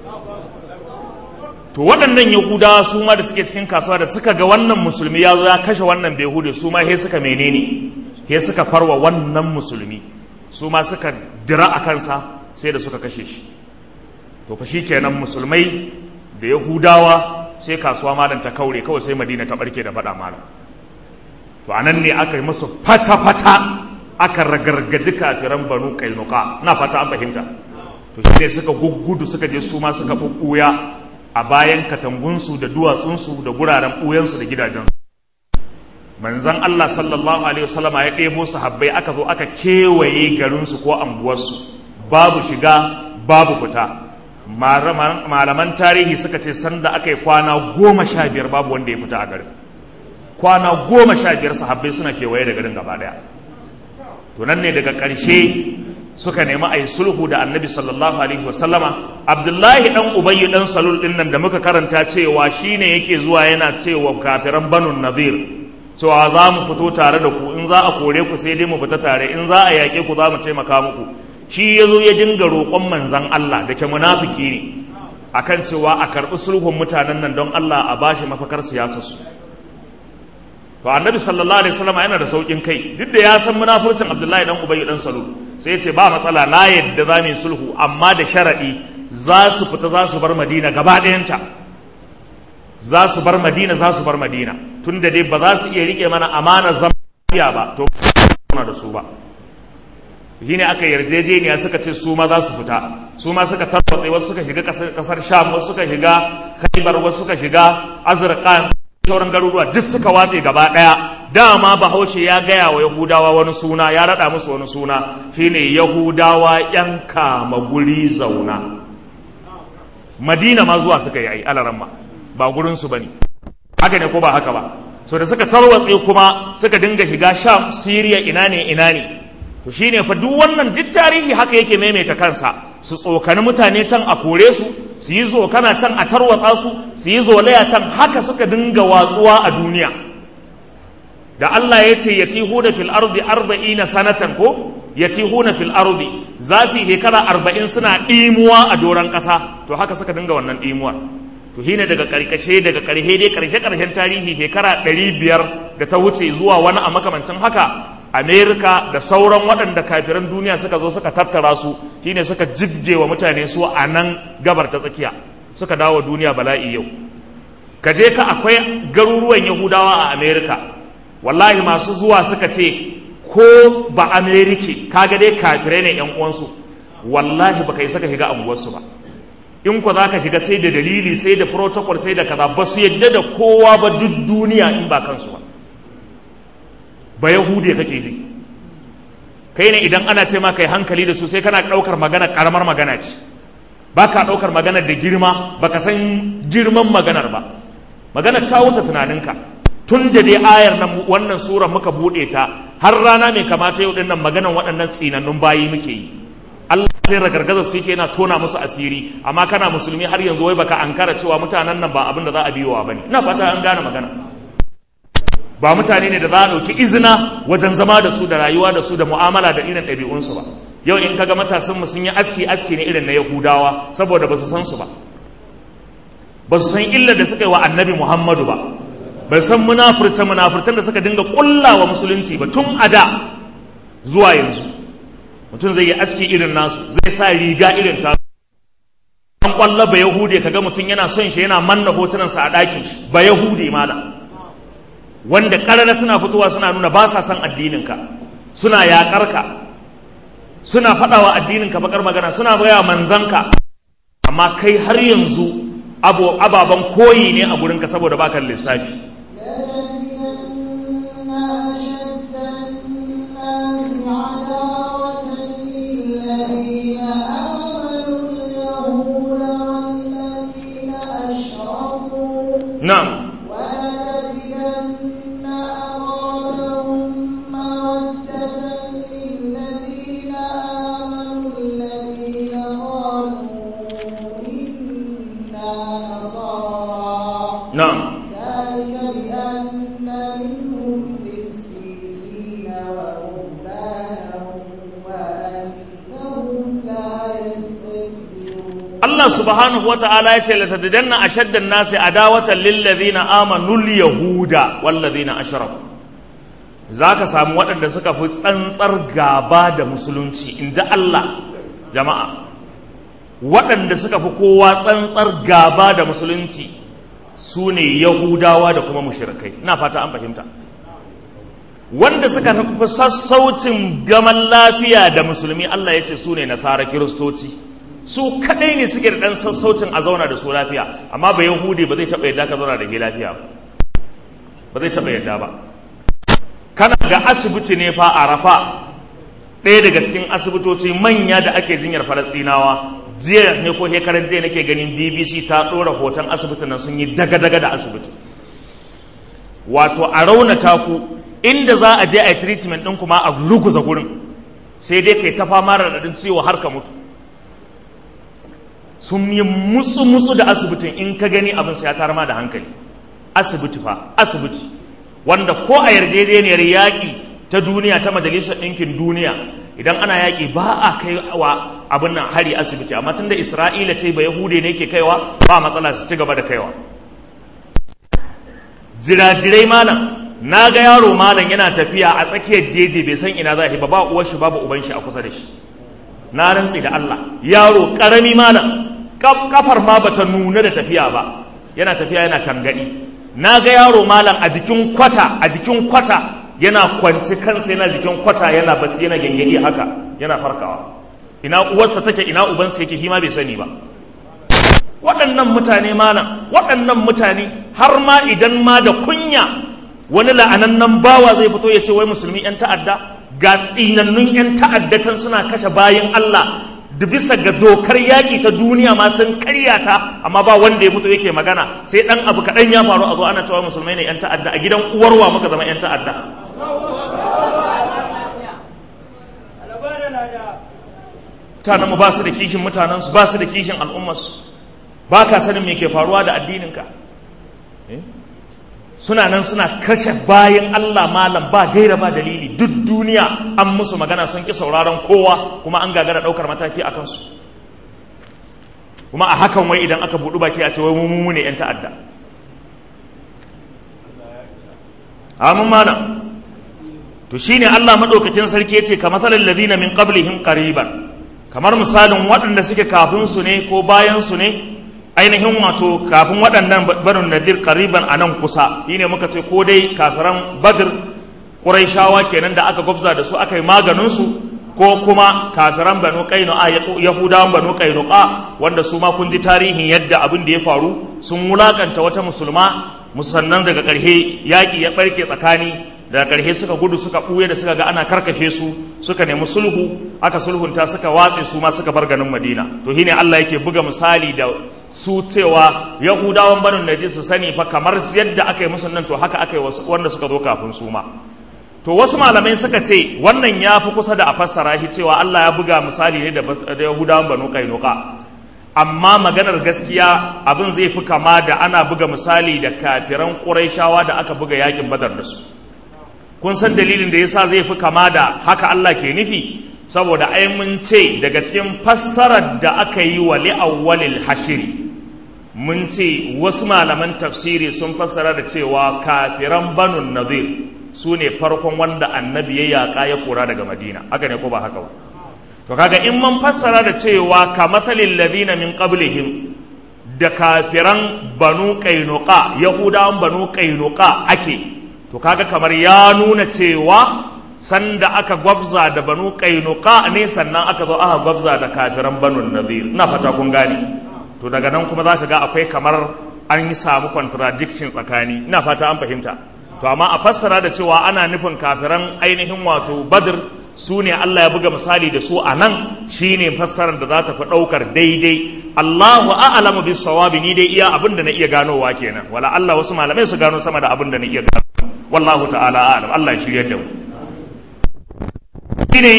to waɗannan yahudawa su ma da suke cikin kasuwa da suka ga wannan musulmi ya zo ya kashe wannan bai yahudi su ma he suka menene he suka farwa wannan musulmi su ma suka dira a kansa sai da suka kashe shi to fa kenan musulmai da yahudawa sai kasuwa malam ta kaure kawai sai madina ta barke da faɗa malam to anan ne aka yi musu fata-fata aka ragargaji kafiran banu kainuka na fata an fahimta to shi ne suka guggudu suka je su ma suka ɓuɓɓuya a bayan katangunsu da duwatsunsu da guraren ɓuyansu da gidajensu manzan Allah sallallahu alaihi wasallama ya ɗebo sahabbai aka zo aka kewaye garinsu ko anguwarsu babu shiga babu fita malaman tarihi suka ce sanda aka yi kwana goma sha biyar babu wanda ya fita a garin kwana goma sha biyar sahabbai suna kewaye da garin gaba daya to nan ne daga ƙarshe suka nemi a yi sulhu da annabi sallallahu alaihi wasallama abdullahi dan ubayyu dan salul din nan da muka karanta cewa shine yake zuwa yana cewa kafiran banu nadir cewa za mu fito tare da ku in za a kore ku sai dai mu fita tare in za a yaƙe ku za mu taimaka muku shi ya zo ya dinga roƙon manzan Allah da ke munafiki ne akan cewa a karɓi sulhun mutanen nan don Allah a bashi mafakar siyasarsu to annabi sallallahu alaihi wasallam yana da saukin kai duk da ya san munafurcin Abdullahi dan Ubay dan Salul sai ya ce ba matsala na yadda za mu yi sulhu amma da sharadi za su fita za su bar Madina gaba ɗayanta za su bar Madina za su bar Madina tunda dai ba za su iya rike mana amanar zama ba to ba da su ba shi ne aka yarjejeniya suka ce su ma za su fita su ma suka tarwatsa wasu suka shiga kasar sham wasu suka shiga khaibar wasu suka shiga azurqan sauran garuruwa duk suka watse gaba daya dama bahaushe ya gaya wa yahudawa wani suna ya rada musu wani suna shine yahudawa yan kama guri zauna madina ma zuwa suka yi ai alaramma ba gurin su bane haka ne ko ba haka ba so da suka tarwatse kuma suka dinga shiga sham siriya ina ne ina ne to shine fa duk wannan duk tarihi haka yake maimaita kansa su tsokani mutane can a kore su su yi zokana can a tarwatsa su su yi zolaya can haka suka dinga watsuwa a duniya da Allah ya ce yatihuna fil ardi arba'ina sanatan ko yatihuna fil ardi za su yi shekara arba'in suna ɗimuwa a doron ƙasa to haka suka dinga wannan ɗimuwar to shine daga ƙarƙashe daga ƙarshe dai ƙarshe ƙarshen tarihi shekara ɗari biyar da ta wuce zuwa wani a makamancin haka amerika da sauran waɗanda kafiran duniya suka zo suka tattara su shine suka jibge wa mutane su a nan gabar ta tsakiya suka dawo duniya bala'i yau ka je ka akwai garuruwan yahudawa a amerika wallahi masu zuwa suka ce ko ba amerika kaga dai kafirai ne yan uwansu wallahi baka yi saka shiga anguwarsu ba in ku za ka shiga sai da dalili sai da protocol sai da kaza ba su yadda da kowa ba duk duniya in ba kansu ba ba yahude kake ji kai ne idan ana ce ma kai hankali da su sai kana ɗaukar magana ƙaramar magana ce ba ka ɗaukar maganar da girma ba ka san girman maganar ba maganar ta wuce tunaninka tun da dai ayar nan wannan sura muka buɗe ta har rana mai kamata yau dinnan maganar waɗannan tsinannun bayi muke yi Allah sai ragargazar su yake yana tona musu asiri amma kana musulmi har yanzu wai baka ankara cewa mutanen nan ba abin da za a biyowa bane ina fata an gane magana ba mutane ne da za a ɗauki izina wajen zama da su da rayuwa da su da mu'amala da irin ɗabi'unsu ba yau in kaga matasan mu sun yi aski aski ne irin na yahudawa saboda ba su san su ba ba su san illar da suka yi wa annabi muhammadu ba ba san munafurce munafurcen da suka dinga kulla wa musulunci ba tun a da zuwa yanzu mutum zai yi aski irin nasu zai sa riga irin ta an kwalla ba yahude kaga mutum yana son shi yana manna hotunansa a ɗakin shi ba yahude malam wanda ƙarara suna fitowa suna nuna ba sa son addininka suna yaƙar ka suna faɗawa addininka bakar magana suna baya manzanka amma kai har yanzu ababen koyi ne a gurinka saboda baka lissafi لتجدن أشد الناس عداوة للذين آمنوا اليهود والذين أشركوا na'am ولتجدن أقربهم مودة للذين آمنوا الذين قالوا إنا نصارى na'am ذلك بأن منهم قسيسين ورهبانا وأنهم لا يستكبرون Allah subhanahu wa ta'ala ya ce latadadanna ashaddan nasi adawatan lil ladina amanu al yahuda wal ladina ashraku zaka samu waɗanda suka fi tsantsar gaba da musulunci in ji Allah jama'a waɗanda suka fi kowa tsantsar gaba da musulunci su ne yahudawa da kuma mushrikai ina fata an fahimta wanda suka fi sassaucin gaman lafiya da musulmi Allah ya ce su ne nasara kiristoci su kadai ne suke da dan sassaucin a zauna da su lafiya amma ba yahudi ba zai taba yadda ka zauna da ke lafiya ba ba zai taba yadda ba kana ga asibiti ne fa a rafa ɗaya daga cikin asibitoci manya da ake jinyar falastinawa jiya ne ko shekaran jiya nake ganin bbc ta ɗora hoton asibitin nan sun yi daga-daga da asibiti wato a raunata ku inda za a je a yi treatment ɗin kuma a ruguza gurin sai dai kai ta fama raɗaɗin ciwo har ka mutu sun yi musu-musu da asibitin in ka gani abin sai ya tara ma da hankali asibiti fa asibiti wanda ko a yarjejeniyar yaƙi ta duniya ta majalisar ɗinkin duniya idan ana yaƙi ba a kai wa abin nan hari asibiti amma tunda isra'ila ce ba yahude ne ke kaiwa ba matsala su ci gaba da kaiwa jirajirai malam na ga yaro malam yana tafiya a tsakiyar jeje bai san ina za ba ba uwar shi babu uban shi a kusa da shi na rantsi da Allah yaro karami malam kafar ma bata nuna da tafiya ba yana tafiya yana tangadi na ga yaro malam a jikin kwata a jikin kwata yana kwance kansa yana jikin kwata yana bacci yana gengedi haka yana farkawa ina uwarsa take ina ubansa yake hima bai sani ba waɗannan mutane malam waɗannan mutane har ma idan ma da kunya wani la'anannan bawa zai fito ya ce wai musulmi 'yan ta'adda ga tsinannun 'yan ta'adda can suna kashe bayan Allah da bisa ga dokar yaƙi ta duniya ma sun karyata amma ba wanda ya fito yake magana sai ɗan abu kaɗan ya faru a zo ana cewa musulmai ne 'yan ta'adda a gidan uwarwa muka zama 'yan ta'adda mutanenmu ba su da kishin mutanensu ba su da kishin al'ummarsu ba ka sanin me ke faruwa da addininka suna nan suna kashe bayan Allah malam ba gaira ba dalili duk duniya an musu magana sun ki sauraron kowa kuma an gagara ɗaukar mataki a kansu kuma a hakan wai idan aka buɗu baki a ce wai mu ne 'yan ta'adda amin malam to shine Allah maɗaukakin sarki ya ce ka matsalar ladina min qablihim qariban kamar misalin waɗanda suke kafin su ne ko bayan su ne ainihin wato kafin waɗannan barin nadir kariban a nan kusa shi ne muka ce ko dai kafiran badir ƙuraishawa kenan da aka gwabza da su aka yi maganinsu ko kuma kafiran banu a yahudawan banu ƙainuka wanda su ma kun ji tarihin yadda abin da ya faru sun wulakanta wata musulma musannan daga ƙarshe yaƙi ya ɓarke tsakani daga ƙarshe suka gudu suka ɓuye da suka ga ana karkashe su suka nemi sulhu aka sulhunta suka watse su ma suka bar ganin madina to shine Allah yake buga misali da su cewa yahudawan banin naji su sani fa kamar yadda aka yi musu nan to haka aka yi wanda suka zo kafin su ma to wasu malamai suka ce wannan ya fi kusa da a fassara shi cewa Allah ya buga misali ne da yahudawan banu kainuka amma maganar gaskiya abin zai fi kama da ana buga misali da kafiran ƙuraishawa da aka buga yakin badar da su kun san dalilin da yasa zai fi kama da haka Allah ke nufi saboda ai mun ce daga cikin fassarar da aka yi wa li'awwalil hashiri mun ce wasu malaman tafsiri sun fassara da cewa kafiran banun nadir su ne farkon wanda annabi ya yaƙa ya kora daga madina haka ne ko ba haka ba to kaga in mun fassara da cewa ka matsalin ladina min qablihim da kafiran banu qainuqa yahudawan banu qainuqa ake to kaga kamar ya nuna cewa sanda aka gwabza da banu qainuqa ne sannan aka zo aka gwabza da kafiran banu nadir ina fata kun gane to daga nan kuma zaka ga akwai kamar an yi samu contradiction tsakani ina fata an fahimta to amma a fassara da cewa ana nufin kafiran ainihin wato badr su ne Allah ya buga misali da su a nan shine fassarar da za ta fi ɗaukar daidai Allahu a'lamu bis sawabi ni dai iya abin da na iya ganowa kenan wala Allah wasu malamai su gano sama da abin da na iya gano wallahu ta'ala a'lam Allah ya shirye da mu shine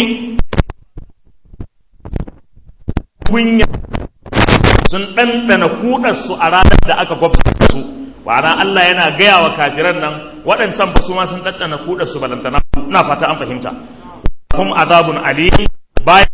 kunya sun ɗanɗana kuɗarsu a ranar da aka gwabta su ma'ana Allah yana gaya wa kafiran nan waɗancan ba su ma sun ɗanɗana kuɗarsu balantana ina fata an fahimta kuma azabun ali bayan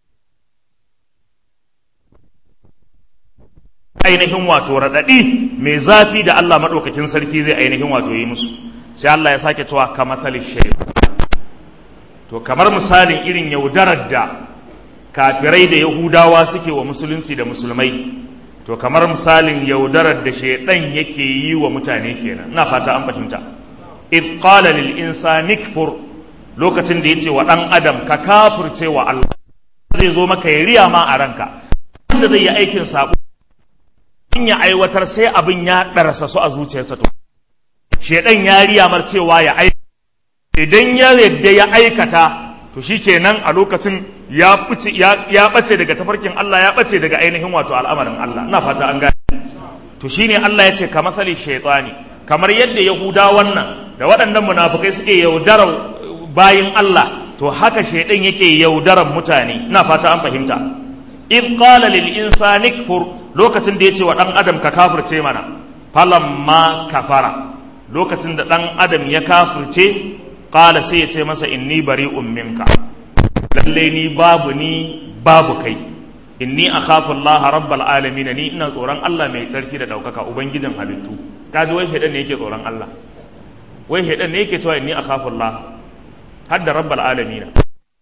ainihin wato raɗaɗi mai zafi da Allah maɗaukakin sarki zai ainihin wato yi musu sai Allah ya sake cewa ka matsalin shaidu to kamar misalin irin yaudarar da kafirai da yahudawa suke wa musulunci da musulmai to kamar misalin yaudarar da shaidan yake yi wa mutane kenan ina fata an fahimta id qala lil insani kfur lokacin da yace wa dan adam ka kafirce wa Allah zai zo maka ya riya ma a ranka wanda zai yi aikin sabo in ya aiwatar sai abin ya darasa su a zuciyarsa to shaidan ya riya mar cewa ya aikata idan ya yadda ya aikata to shikenan a lokacin ya ɓace ya ɓace daga tafarkin Allah ya ɓace daga ainihin wato al'amarin Allah ina fata an gane to shine Allah ya ce ka masali shaytani kamar yadda yahuda wannan da waɗannan munafukai suke yaudarar bayin Allah to haka shaydan yake yaudarar mutane ina fata an fahimta id qala lil insani kfur lokacin da yace wa dan adam ka kafirce mana falamma kafara lokacin da ɗan adam ya kafirce ƙala sai ya ce masa inni bari'un minka lalle ni babu ni babu kai inni akhafu Allah rabbal alamin ni ina tsoron Allah mai tsarki da daukaka ubangijin halittu kaji wai shedan ne yake tsoron Allah wai shedan ne yake cewa inni akhafu Allah har da rabbal alamin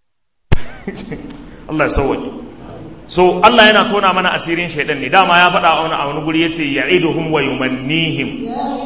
Allah ya sauwaje so Allah yana tona mana asirin shedan ne dama ya faɗa a wani a wani guri yace ya'iduhum wa yumannihim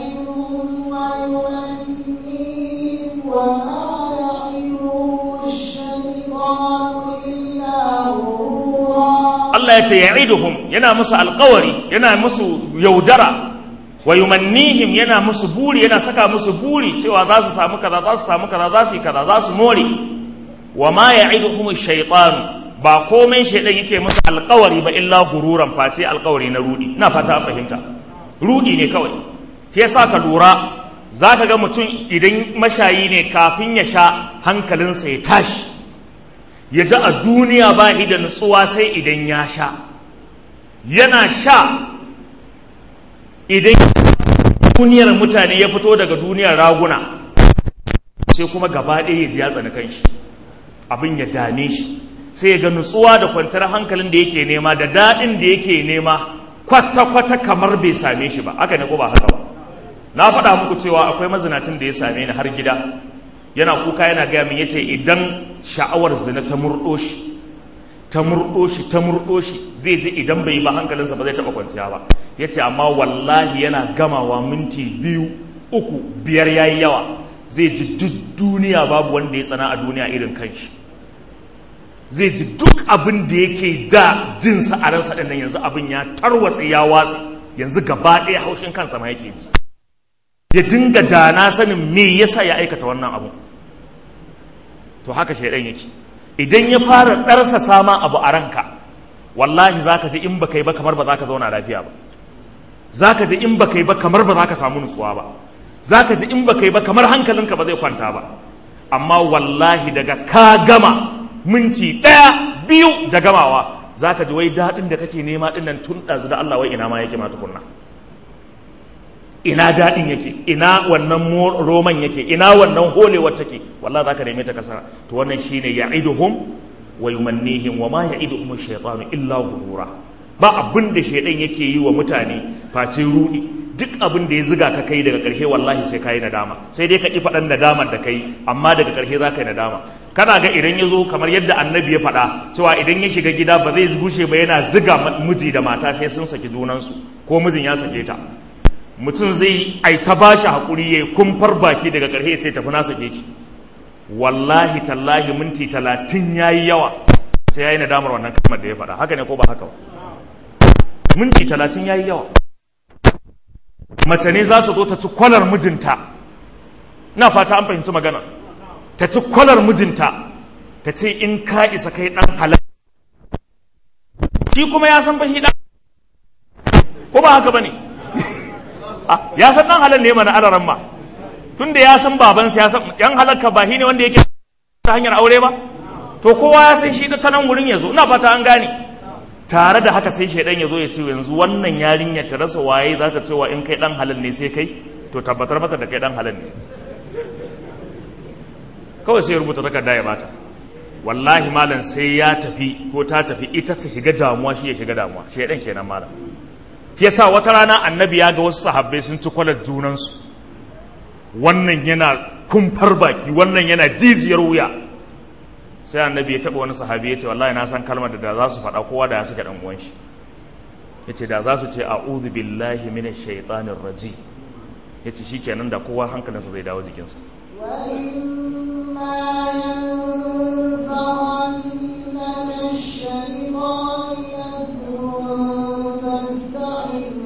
يعظهم ويمنيهم وما يعظهم الشيطان إلا غرورا Allah ya ce ya'iduhum yana musu alkawari yana musu yaudara wa yumannihim yana musu buri yana saka musu buri cewa za su samu kaza za su samu kaza za su yi kaza za su more wa ma ya'iduhum shaytan ba komai shaydan yake musu alkawari ba illa gururan face alkawari na rudi ina fata an fahimta rudi ne kawai shi yasa ka lura zaka ga mutum idan mashayi ne kafin ya sha hankalinsa ya tashi ya ji a duniya ba shi da nutsuwa sai idan ya sha yana sha idan duniyar mutane ya fito daga duniyar raguna sai kuma gaba ɗaya ya ji ya tsani kanshi abin ya dame shi sai ya ga nutsuwa da kwantar hankalin da yake nema da daɗin da yake nema kwata-kwata kamar bai same shi ba haka ne ko ba haka ba na faɗa muku cewa akwai mazinacin da ya same ni har gida yana kuka yana gaya min yace idan sha'awar zina ta murɗo shi ta murɗo shi ta murɗo shi zai ji idan bai ba hankalinsa ba zai taɓa kwanciya ba yace amma wallahi yana gamawa minti biyu uku biyar yayi yawa zai ji duk duniya babu wanda ya tsana a duniya irin kanshi zai ji duk abin da yake da jinsa a ransa ɗin nan yanzu abin ya tarwatse ya watse yanzu gaba ɗaya haushin kansa ma yake ji ya dinga da na sanin me yasa ya aikata wannan abu to haka shaidan yake idan ya fara ɗarsa sama abu a ranka wallahi za ka ji in ba kai ba kamar ba za ka zauna lafiya ba za ka ji in ba kai ba kamar ba za ka samu nutsuwa ba za ka ji in ba kai ba kamar hankalinka ba zai kwanta ba amma wallahi daga ka gama minti ɗaya biyu da gamawa za ka ji wai daɗin da kake nema ɗin nan tun ɗazu da Allah wai ina ma yake ma tukunna ina daɗin yake ina wannan roman yake ina wannan holewar take wallahi zaka neme ta kasara to wannan shine ya'iduhum wa yumannihim wa ma ya'iduhum ash-shaytanu illa ghurura ba abin da shaydan yake yi wa mutane face rudi duk abin da ya ziga ka kai daga ƙarshe wallahi sai kai nadama sai dai ka ki faɗan nadamar da kai amma daga ƙarshe za ka yi nadama kana ga idan ya zo kamar yadda annabi ya faɗa cewa idan ya shiga gida ba zai gushe ba yana ziga miji da mata sai sun saki junansu ko mijin ya sake ta mutum zai ai ta ba shi haƙuri ya kumfar baki daga ƙarshe ya ce tafi na sake ki wallahi tallahi minti talatin ya yi yawa sai ya yi nadamar wannan kalmar da ya faɗa haka ne ko ba haka ba minti talatin ya yi yawa mace ne za ta zo ta ci kwalar mijinta na fata an fahimci magana ta ci kwalar mijinta ta ce in ka isa kai ɗan halal shi kuma ya san fahi ɗan ko ba haka ba ne ya san dan halal ne mana alaran ma tunda ya san babansa ya san yan halalka ba shi ne wanda yake ta hanyar aure ba to kowa ya san shi da ta nan wurin ya zo ina fata an gane tare da haka sai shaidan ya zo ya ce yanzu wannan yarinyar ta rasa waye za ta cewa in kai dan halal ne sai kai to tabbatar mata da kai dan halal ne kawai sai ya rubuta takarda ya bata wallahi malam sai ya tafi ko ta tafi ita ta shiga damuwa shi ya shiga damuwa shaidan kenan malam shi yasa wata rana annabi ya ga wasu sahabbai sun ci kwalar junansu wannan yana kumfar baki wannan yana jijiyar wuya sai annabi ya taɓa wani sahabi ya ce wallahi na san kalmar da da za su faɗa kowa da ya suke ɗan uwan shi ya ce da za su ce a'udhu billahi minash shaitanir raji ya ce shikenan da kowa hankalinsa zai dawo jikinsa وإما ينزغنك الشيطان نزغ فاستعذ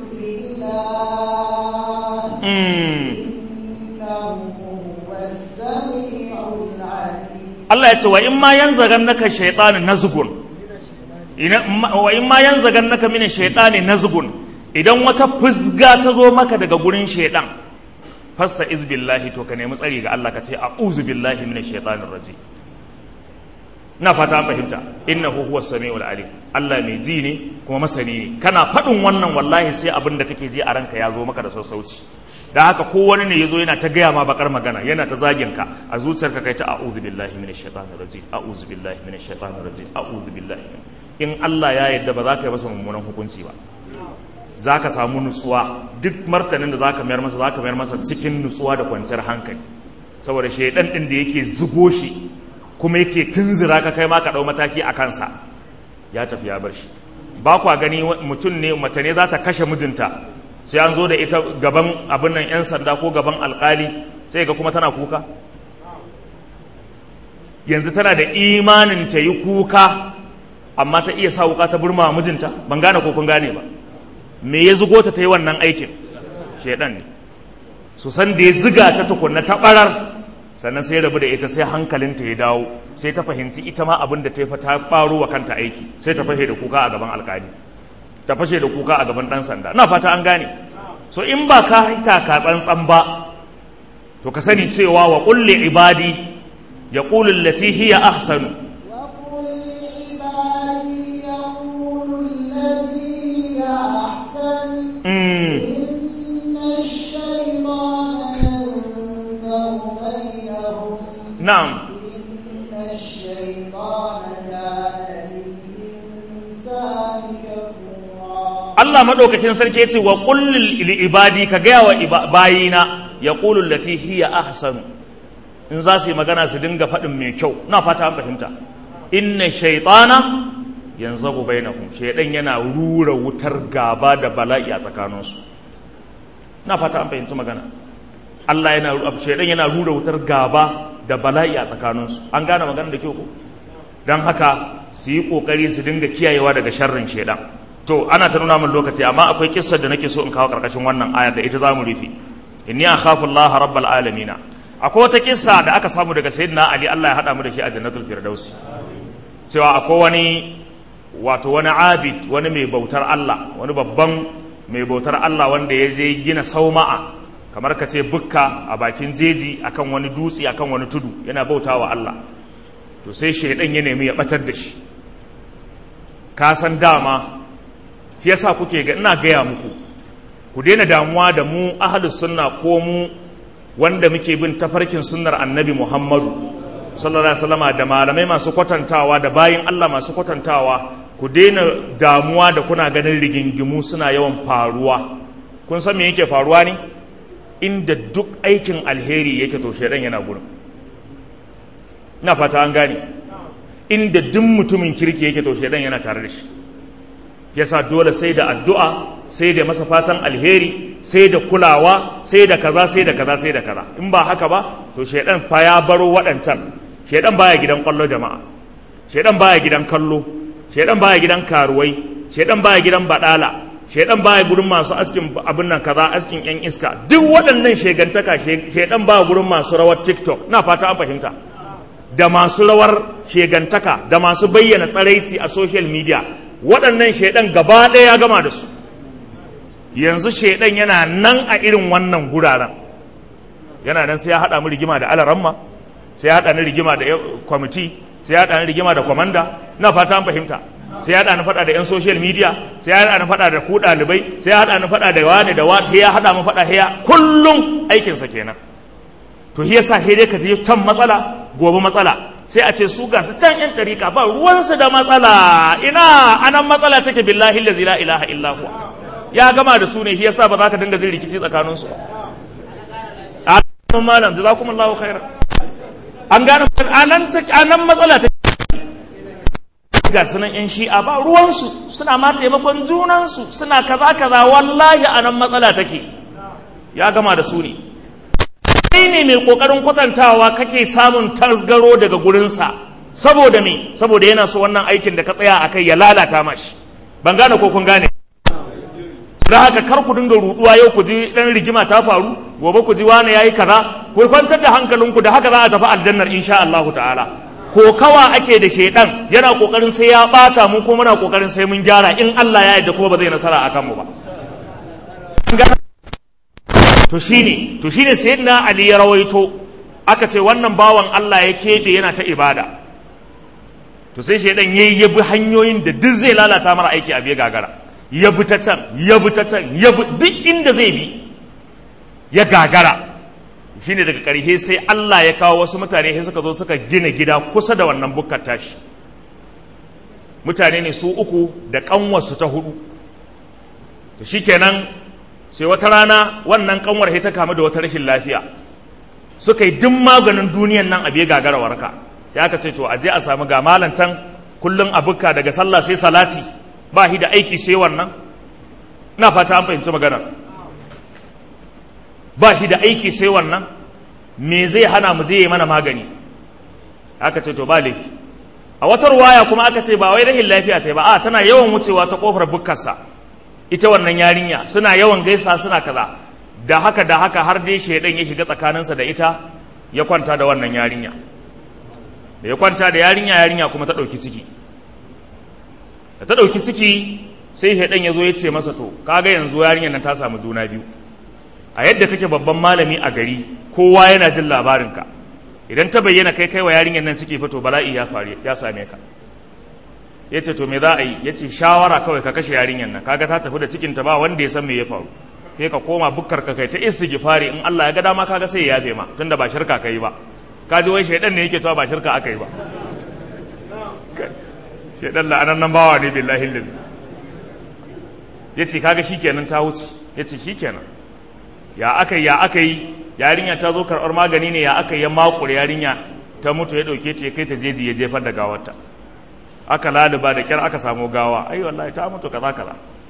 بالله إنه هو السميع العليم Allah ya ce wa in ma yanzagannaka shaytanin nazgun ina wa in ma yanzagannaka min shaytanin nazgun idan wata fusga ta zo maka daga gurin shaydan fasta iz billahi to ka nemi tsari ga Allah ka ce a'udhu billahi minash shaitanir rajim ina fata an fahimta innahu huwas samiul alim Allah mai ji ne kuma masani ne kana faɗin wannan wallahi sai abin da kake ji a ranka ya zo maka da sassauci da haka ko wani ne yazo yana ta gaya ma bakar magana yana ta zagin ka a zuciyarka kai ta a'udhu billahi minash shaitanir rajim a'udhu billahi minash shaitanir rajim a'udhu billahi in Allah ya yarda ba za ka yi masa mummunan hukunci ba za ka samu nutsuwa duk martanin da za ka mayar masa za ka mayar masa cikin nutsuwa da kwanciyar hankali saboda shaidan ɗin da yake zugo shi kuma yake tunzura ka kai ma ka ɗau mataki a kansa ya tafi ya bar shi ba kwa gani mutum ne mace ne za ta kashe mijinta sai an zo da ita gaban abin nan 'yan sanda ko gaban alkali sai ga kuma tana kuka yanzu tana da imanin ta yi kuka amma ta iya sa wuka ta burma mijinta ban gane ko kun gane ba me ya zugo ta ta yi wannan aikin shaidan ne su san da ya ziga ta tukunna ta barar sannan sai rabu da ita sai hankalinta ya dawo sai ta fahimci ita ma abin da ta yi ta faro wa kanta aiki sai ta fashe da kuka a gaban alkali ta fashe da kuka a gaban dan sanda ina fata an gane so in ba ka haita ka tsantsan ba to ka sani cewa wa kulli ibadi yaqulu allati hiya ahsanu وقل لعبادي يقولوا التي هي أحسن mm. إن الشيطان ينزغ بينهم na'am إن الشيطان كان للإنسان كفورا Allah maɗaukakin sarki ya ce wa kullil li ibadi ka gaya wa iba- bayina ya ƙulul lati hiya ahsanu in za su yi magana su dinga faɗin mai kyau na fata an fahimta inna shaitana yanzagu bainahum shaidan yana rura wutar gaba da bala'i a tsakaninsu na fata an fahimci magana Allah yana shaidan yana rura wutar gaba da bala'i a tsakaninsu an gane magana da kyau ko don haka su yi kokari su dinga kiyayewa daga sharrin shaidan to ana ta nuna min lokaci amma akwai kissar da nake so in kawo karkashin wannan ayar da ita zamu rufe inni akhafu Allah rabbal alamin akwai wata kissa da aka samu daga sayyidina Ali Allah ya hada mu da shi a jannatul firdausi cewa akwai wani wato wani abid wani mai bautar Allah wani babban mai bautar Allah wanda ya je gina sauma'a kamar ka ce bukka a bakin jeji akan wani dutse akan wani tudu yana bautawa Allah to sai shaidan ya nemi ya batar da shi ka san dama shi yasa kuke ga ina gaya muku ku daina damuwa da mu ahlus sunna ko mu wanda muke bin tafarkin sunnar annabi Muhammadu sallallahu alaihi wasallama da malamai masu kwatantawa da bayin Allah masu kwatantawa ku daina damuwa da kuna ganin rigingimu suna yawan faruwa kun san me yake faruwa ne inda duk aikin alheri yake to shaidan yana gurin ina fata an gane inda duk mutumin kirki yake to shaidan yana tare da shi yasa dole sai da addu'a sai da masa fatan alheri sai da kulawa sai da kaza sai da kaza sai da kaza in ba haka ba to shaidan fa ya baro waɗancan shaidan baya gidan kwallo jama'a shaidan baya gidan kallo shaidan baya gidan karuwai shaidan baya gidan badala shaidan baya gurin masu askin abin nan kaza askin yan iska duk waɗannan shegantaka shaidan baya gurin masu rawar tiktok na fata an fahimta da masu rawar shegantaka da masu bayyana tsaraici a social media waɗannan shaidan gaba ɗaya ya gama da su yanzu shaidan yana nan a irin wannan guraren yana nan sai ya haɗa mu rigima da alaramma sai ya haɗa ni rigima da kwamiti sai ya haɗa ni rigima da kwamanda na fata an fahimta sai ya haɗa ni faɗa da 'yan social media sai ya haɗa ni faɗa da ku ɗalibai sai ya haɗa ni faɗa da wani da wani ya haɗa mu faɗa hiya kullum aikinsa kenan to shi yasa sai dai ka je can matsala gobe matsala sai a ce su ga su can yan ɗarika ba ruwansu da matsala ina anan matsala take billahi lazi la ilaha illa huwa ya gama da su ne shi yasa ba za ka dinga jin rikici tsakanin su a malam jazakumullahu khairan an gane anan anan matsala take ga sunan yan shi'a ba ruwansu suna ma taimakon junansu suna kaza kaza wallahi anan matsala take ya gama da su ne kai ne mai kokarin kwatantawa kake samun tasgaro daga gurinsa saboda me saboda yana so wannan aikin da ka tsaya a kai ya lalata mashi ban gane ko kun gane da haka kar ku dinga ruduwa yau ku ji dan rigima ta faru gobe ku ji wani yayi kaza ku kwantar da hankalinku da haka za a tafi aljannar insha Allah ta'ala ko kawa ake da shedan yana kokarin sai ya bata mu ko muna kokarin sai mun gyara in Allah ya yarda kuma ba zai nasara akan mu ba to shine to shine sayyidina ali ya rawaito aka ce wannan bawan Allah ya kebe yana ta ibada to sai shaidan yayi ya bi hanyoyin da duk zai lalata mara aiki a biya gagara ya bi ta can ya bi ta can ya bi duk inda zai bi ya gagara shine daga ƙarshe sai Allah ya kawo wasu mutane sai suka zo suka gina gida kusa da wannan bukkar tashi mutane ne su uku da ƙanwarsu ta hudu to shikenan sai wata rana wannan ƙanwar ta kamu da wata rashin lafiya suka yi duk maganin duniyan nan abu ya gagara warka ya ka ce to a je a samu ga malam can kullum a bukka daga sallah sai salati ba shi da aiki sai wannan na fata an fahimci maganar ba shi da aiki sai wannan me zai hana mu zai yi mana magani aka ce to ba laifi a wata ruwaya kuma aka ce ba wai rahin lafiya ta yi ba a tana yawan wucewa ta kofar bukkarsa ita wannan yarinya suna yawan gaisa suna kaza da haka da haka har dai shaidan ya shiga tsakaninsa da ita ya kwanta da wannan yarinya da ya kwanta da yarinya yarinya kuma ta ɗauki ciki da ta ɗauki ciki sai shaidan ya zo ya ce masa to kaga yanzu yarinyar nan ta samu juna biyu a yadda kake babban malami a gari kowa yana jin labarinka idan ta bayyana kai kai wa yarinyar nan ciki fito bala'i ya faru ya same ka ya ce to me za a yi ya ce shawara kawai ka kashe yarinyar nan kaga ta tafi da cikinta ba wanda ya san me ya faru sai ka koma bukkar ka kai ta istighfari in Allah ya ga dama kaga sai ya yafe ma tunda ba shirka kai ba ka ji wai shaidan ne yake to ba shirka aka yi ba shaidan la'anan nan bawa ne billahi lazi yace kaga shikenan ta wuce yace shikenan ya aka ya aka yi yarinya ta zo karɓar magani ne ya aka yi ya makure yarinya ta mutu ya ɗauke ta ya kai ta jeji ya jefar da gawarta aka laluba da kyar aka samu gawa ai wallahi ta mutu kaza kaza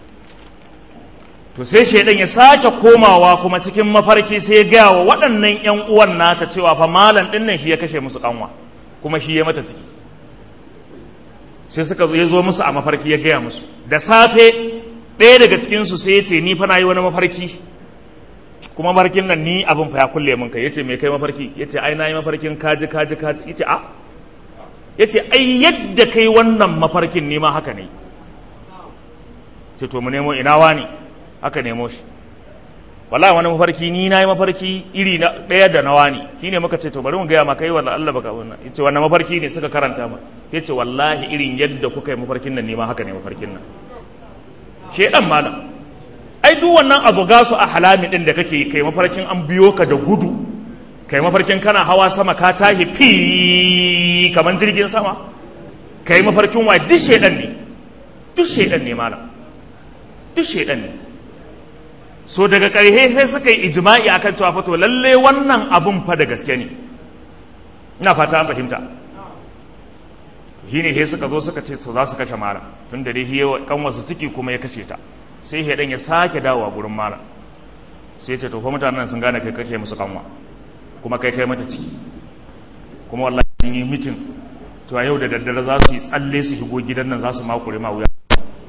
to sai shaidan ya sake komawa kuma cikin mafarki sai ya gaya wa waɗannan ƴan uwan nata cewa fa malam ɗin nan shi ya kashe musu kanwa kuma shi ya mata ciki sai suka zo ya zo musu a mafarki ya gaya musu da safe ɗaya daga cikinsu sai ya ce ni fa na yi wani mafarki kuma mafarkin nan ni abin fa ya kulle min kai yace me kai mafarki yace ai na yi mafarkin kaji kaji kaji yace a yace ai yadda kai wannan mafarkin ne ma haka ne ce to mu nemo ina wani aka nemo shi wallahi wani mafarki ni na yi mafarki iri na ɗaya da na wani shine muka ce to bari mu gaya ma kai wallahi Allah baka wannan yace wannan mafarki ne suka karanta ma yace wallahi irin yadda kuka yi mafarkin nan ne ma haka ne mafarkin nan shedan malam ai duk wannan abu gasu a halami din da kake kai mafarkin an biyo ka da gudu kai mafarkin kana hawa sama ka tahi fi kaman jirgin sama kai mafarkin wa duk shedan ne duk shedan ne malam duk shedan ne so daga ƙarshe sai suka yi ijma'i akan cewa fa to lalle wannan abun fa da gaske ne ina fata an fahimta shine sai suka zo suka ce to za su kashe malam tun da dai kan wasu ciki kuma ya kashe ta sai shaidan ya sake dawowa gurin malam sai ce to fa mutanen sun gane kai kake musu kanwa kuma kai kai mata ciki kuma wallahi sun yi mitin cewa yau da daddare za su yi tsalle su shigo gidan nan za su makure ma wuya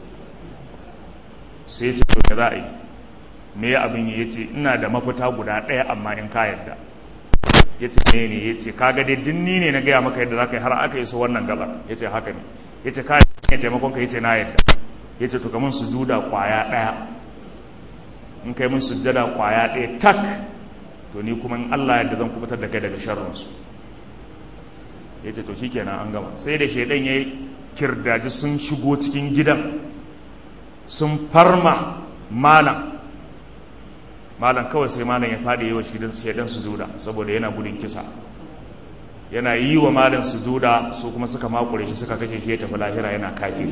sai ce to za a yi me ya abin yi ya ce ina da mafita guda ɗaya amma in ka yarda ya ce ne ne ya ce kaga dai dinni ne na gaya maka yadda za ka yi har aka yi so wannan gabar ya ce haka ne ya ce ka yi taimakon ka ya ce na yarda ya ce to ka mun sujuda kwaya ɗaya in kai mun sujjada kwaya ɗaya tak to ni kuma in Allah yadda zan kubutar da kai daga sharrinsu ya ce to shi kenan an gama sai da shaidan ya kirdaji sun shigo cikin gidan sun farma malam malam kawai sai malam ya faɗi yi wa shaidan sujuda saboda yana gudun kisa yana yi wa malam sujuda su kuma suka makure shi suka kashe shi ya tafi lahira yana kafiri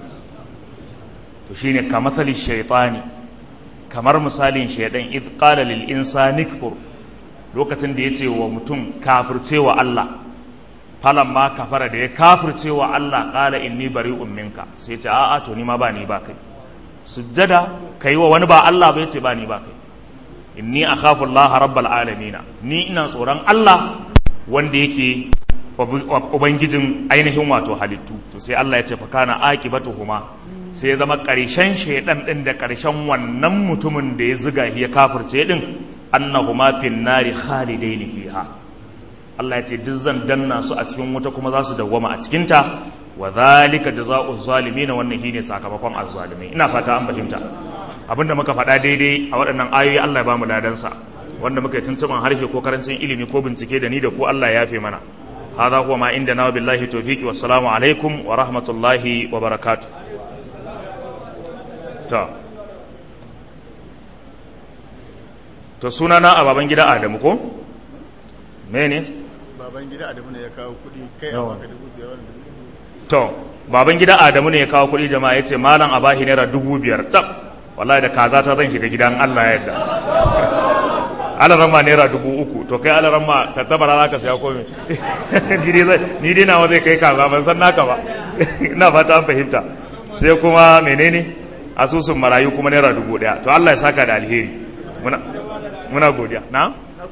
to shine ka matsali shaitani kamar misalin shaidan id qala lil insani kfur lokacin da yace wa mutum kafirce wa Allah ma kafara da ya kafirce wa Allah qala inni bari'un minka sai ce a'a to ni ma ba ni ba kai sujjada kai wa wani ba Allah ba yace ba ni ba kai inni akhafu Allah rabbal alamin ni ina tsoron Allah wanda yake ubangijin ainihin wato halittu to sai Allah ya ce fa kana aqibatuhuma sai ya zama ƙarshen shaidan ɗin da ƙarshen wannan mutumin da ya ziga ya kafirce ɗin annahuma fin nari khalidaini fiha Allah ya ce duk zan danna su a cikin wuta kuma za su dawwama a cikinta wa zalika jazaa'u zalimin wannan shine sakamakon azzalimai ina fata an fahimta abinda muka faɗa daidai a waɗannan ayoyi Allah ya bamu ladan sa wanda muka yi tuntuban harshe ko karancin ilimi ko bincike da ni da ku Allah ya yafe mana هذا هو ما عندنا وبالله التوفيق والسلام عليكم ورحمة الله وبركاته ta to sunana a baban gida adamu ko mene baban gida adamu ne ya kawo kuɗi kai a Yawa. baka dubu biyar wani dubu biyu. to baban gida adamu ne ya kawo kuɗi jama'a ya ce malam a bahi naira dubu biyar tab wallahi da kaza ta zan shiga gidan allah ya yarda alarama naira dubu uku to kai alarama ta tabara za ka siya komi ni dai zai- ni dai nawa zai kai kaza ban san naka ba ina fata an fahimta sai kuma menene asusun marayu kuma naira dubu daya to allah ya saka da alheri muna muna godiya na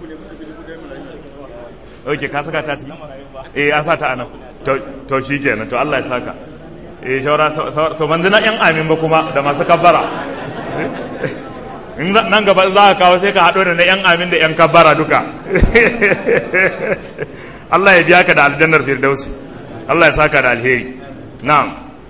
ok ka saka ta ciki eh an sa ta anan to to shikenan to allah ya saka eh shawara shawara- to manzina yan amin ba kuma da masu kabbara in za- nan gaba za ka kawo sai ka haɗo da na 'yan amin da 'yan kabbara duka Allah ya biya ka da aljannar firdausi Allah ya saka da alheri na'am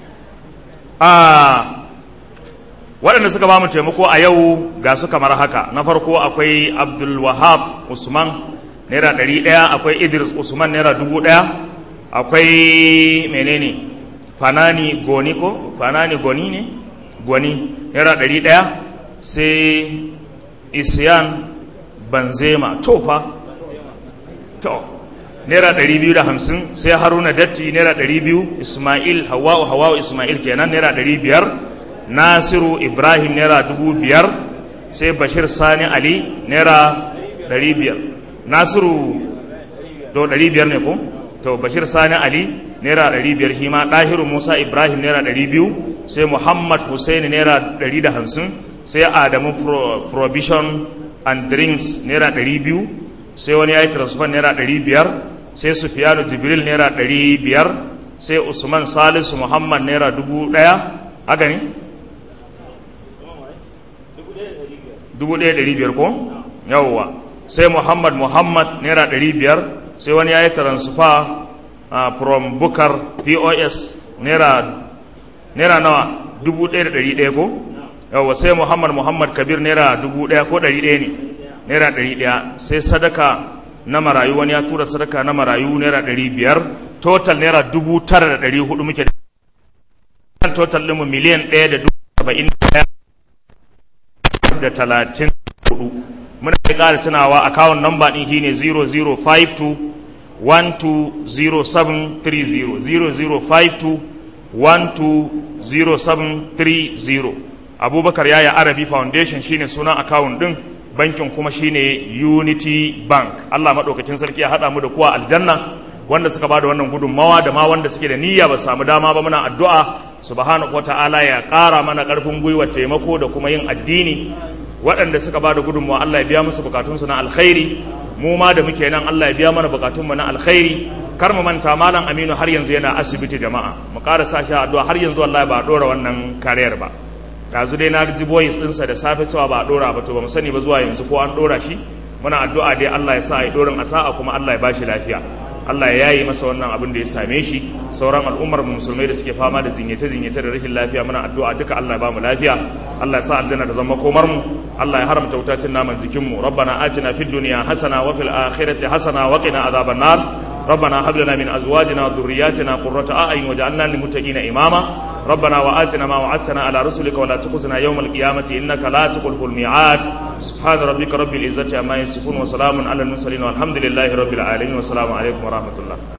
ah waɗanda suka ba mu taimako a yau ga su kamar haka na farko akwai abdul wahab usman naira ɗari ɗaya akwai idris usman naira dubu ɗaya akwai menene fanani goni ko fanani goni ne gwani naira ɗari ɗaya sai isyan banzema tofa to naira ɗari biyu da hamsin sai haruna datti naira ɗari biyu ismail hawa'u hawa'u ismail kenan naira ɗari biyar nasiru ibrahim naira dubu biyar sai bashir sani ali naira ɗari biyar nasiru to ɗari biyar ne ko to bashir sani ali naira ɗari biyar hima ɗahiru musa ibrahim naira ɗari biyu sai muhammad hussein naira ɗari da hamsin sai adamu Pro- provision and drinks naira ɗari biyu sai wani ya yi transfer naira ɗari biyar sai sufiyanu jibril naira ɗari biyar sai usman salisu muhammad naira dubu ɗaya haka ne dubu ɗaya ɗari biyar ko yawwa sai muhammad muhammad naira ɗari biyar sai wani ya yi transfer uh, from bukar pos naira naira nawa dubu ɗaya da ɗari ɗaya ko yawwa sai muhammad muhammad kabir naira dubu ɗaya ko ɗari ɗaya ne naira ɗari ɗaya sai sadaka na marayu wani ya tura sadaka na marayu naira ɗari biyar total naira dubu tara da ɗari hudu muke da total ɗinmu miliyan ɗaya da dubu saba'in da ɗaya da talatin hudu muna da ƙara tunawa akawun namba ɗin shi ne 0052 120730 0052 120730 abubakar yaya arabi foundation shine sunan akawun ɗin bankin kuma shine unity bank allah maɗaukakin sarki ya haɗa mu da kuwa aljanna wanda suka bada wannan gudunmawa da ma wanda suke da niyya ba su samu dama ba muna addu'a subhanahu wata'ala ya ƙara mana ƙarfin gwiwa taimako da kuma yin addini waɗanda suka bada gudunmawa Allah ya biya musu bukatunsu na alkhairi mu ma da muke nan Allah ya biya mana bukatunmu na alkhairi kar mu manta malam Aminu har yanzu yana asibiti jama'a mu ƙara sa shi a addu'a har yanzu wallahi ba a ɗora wannan kariyar ba yanzu dai na ji boys ɗinsa da safe cewa ba a ɗora ba to ba mu sani ba zuwa yanzu ko an ɗora shi muna addu'a dai Allah ya sa a yi ɗorin a sa'a kuma Allah ya ba shi lafiya Allah ya yi masa wannan abin da ya same shi sauran al'ummar mu musulmai da suke fama da jinyace jinyace da rashin lafiya muna addu'a duka Allah ya ba mu lafiya Allah ya sa aljanna da zama komar mu Allah ya haramta wutacin naman jikin mu rabbana atina fid dunya hasana wa fil akhirati hasana wa qina adhaban nar ربنا هب لنا من ازواجنا وذرياتنا قرة اعين واجعلنا للمتقين اماما ربنا واتنا ما وعدتنا على رسلك ولا تخزنا يوم القيامه انك لا تخلف الميعاد سبحان ربك رب العزه عما يصفون وسلام على المرسلين والحمد لله رب العالمين والسلام عليكم ورحمه الله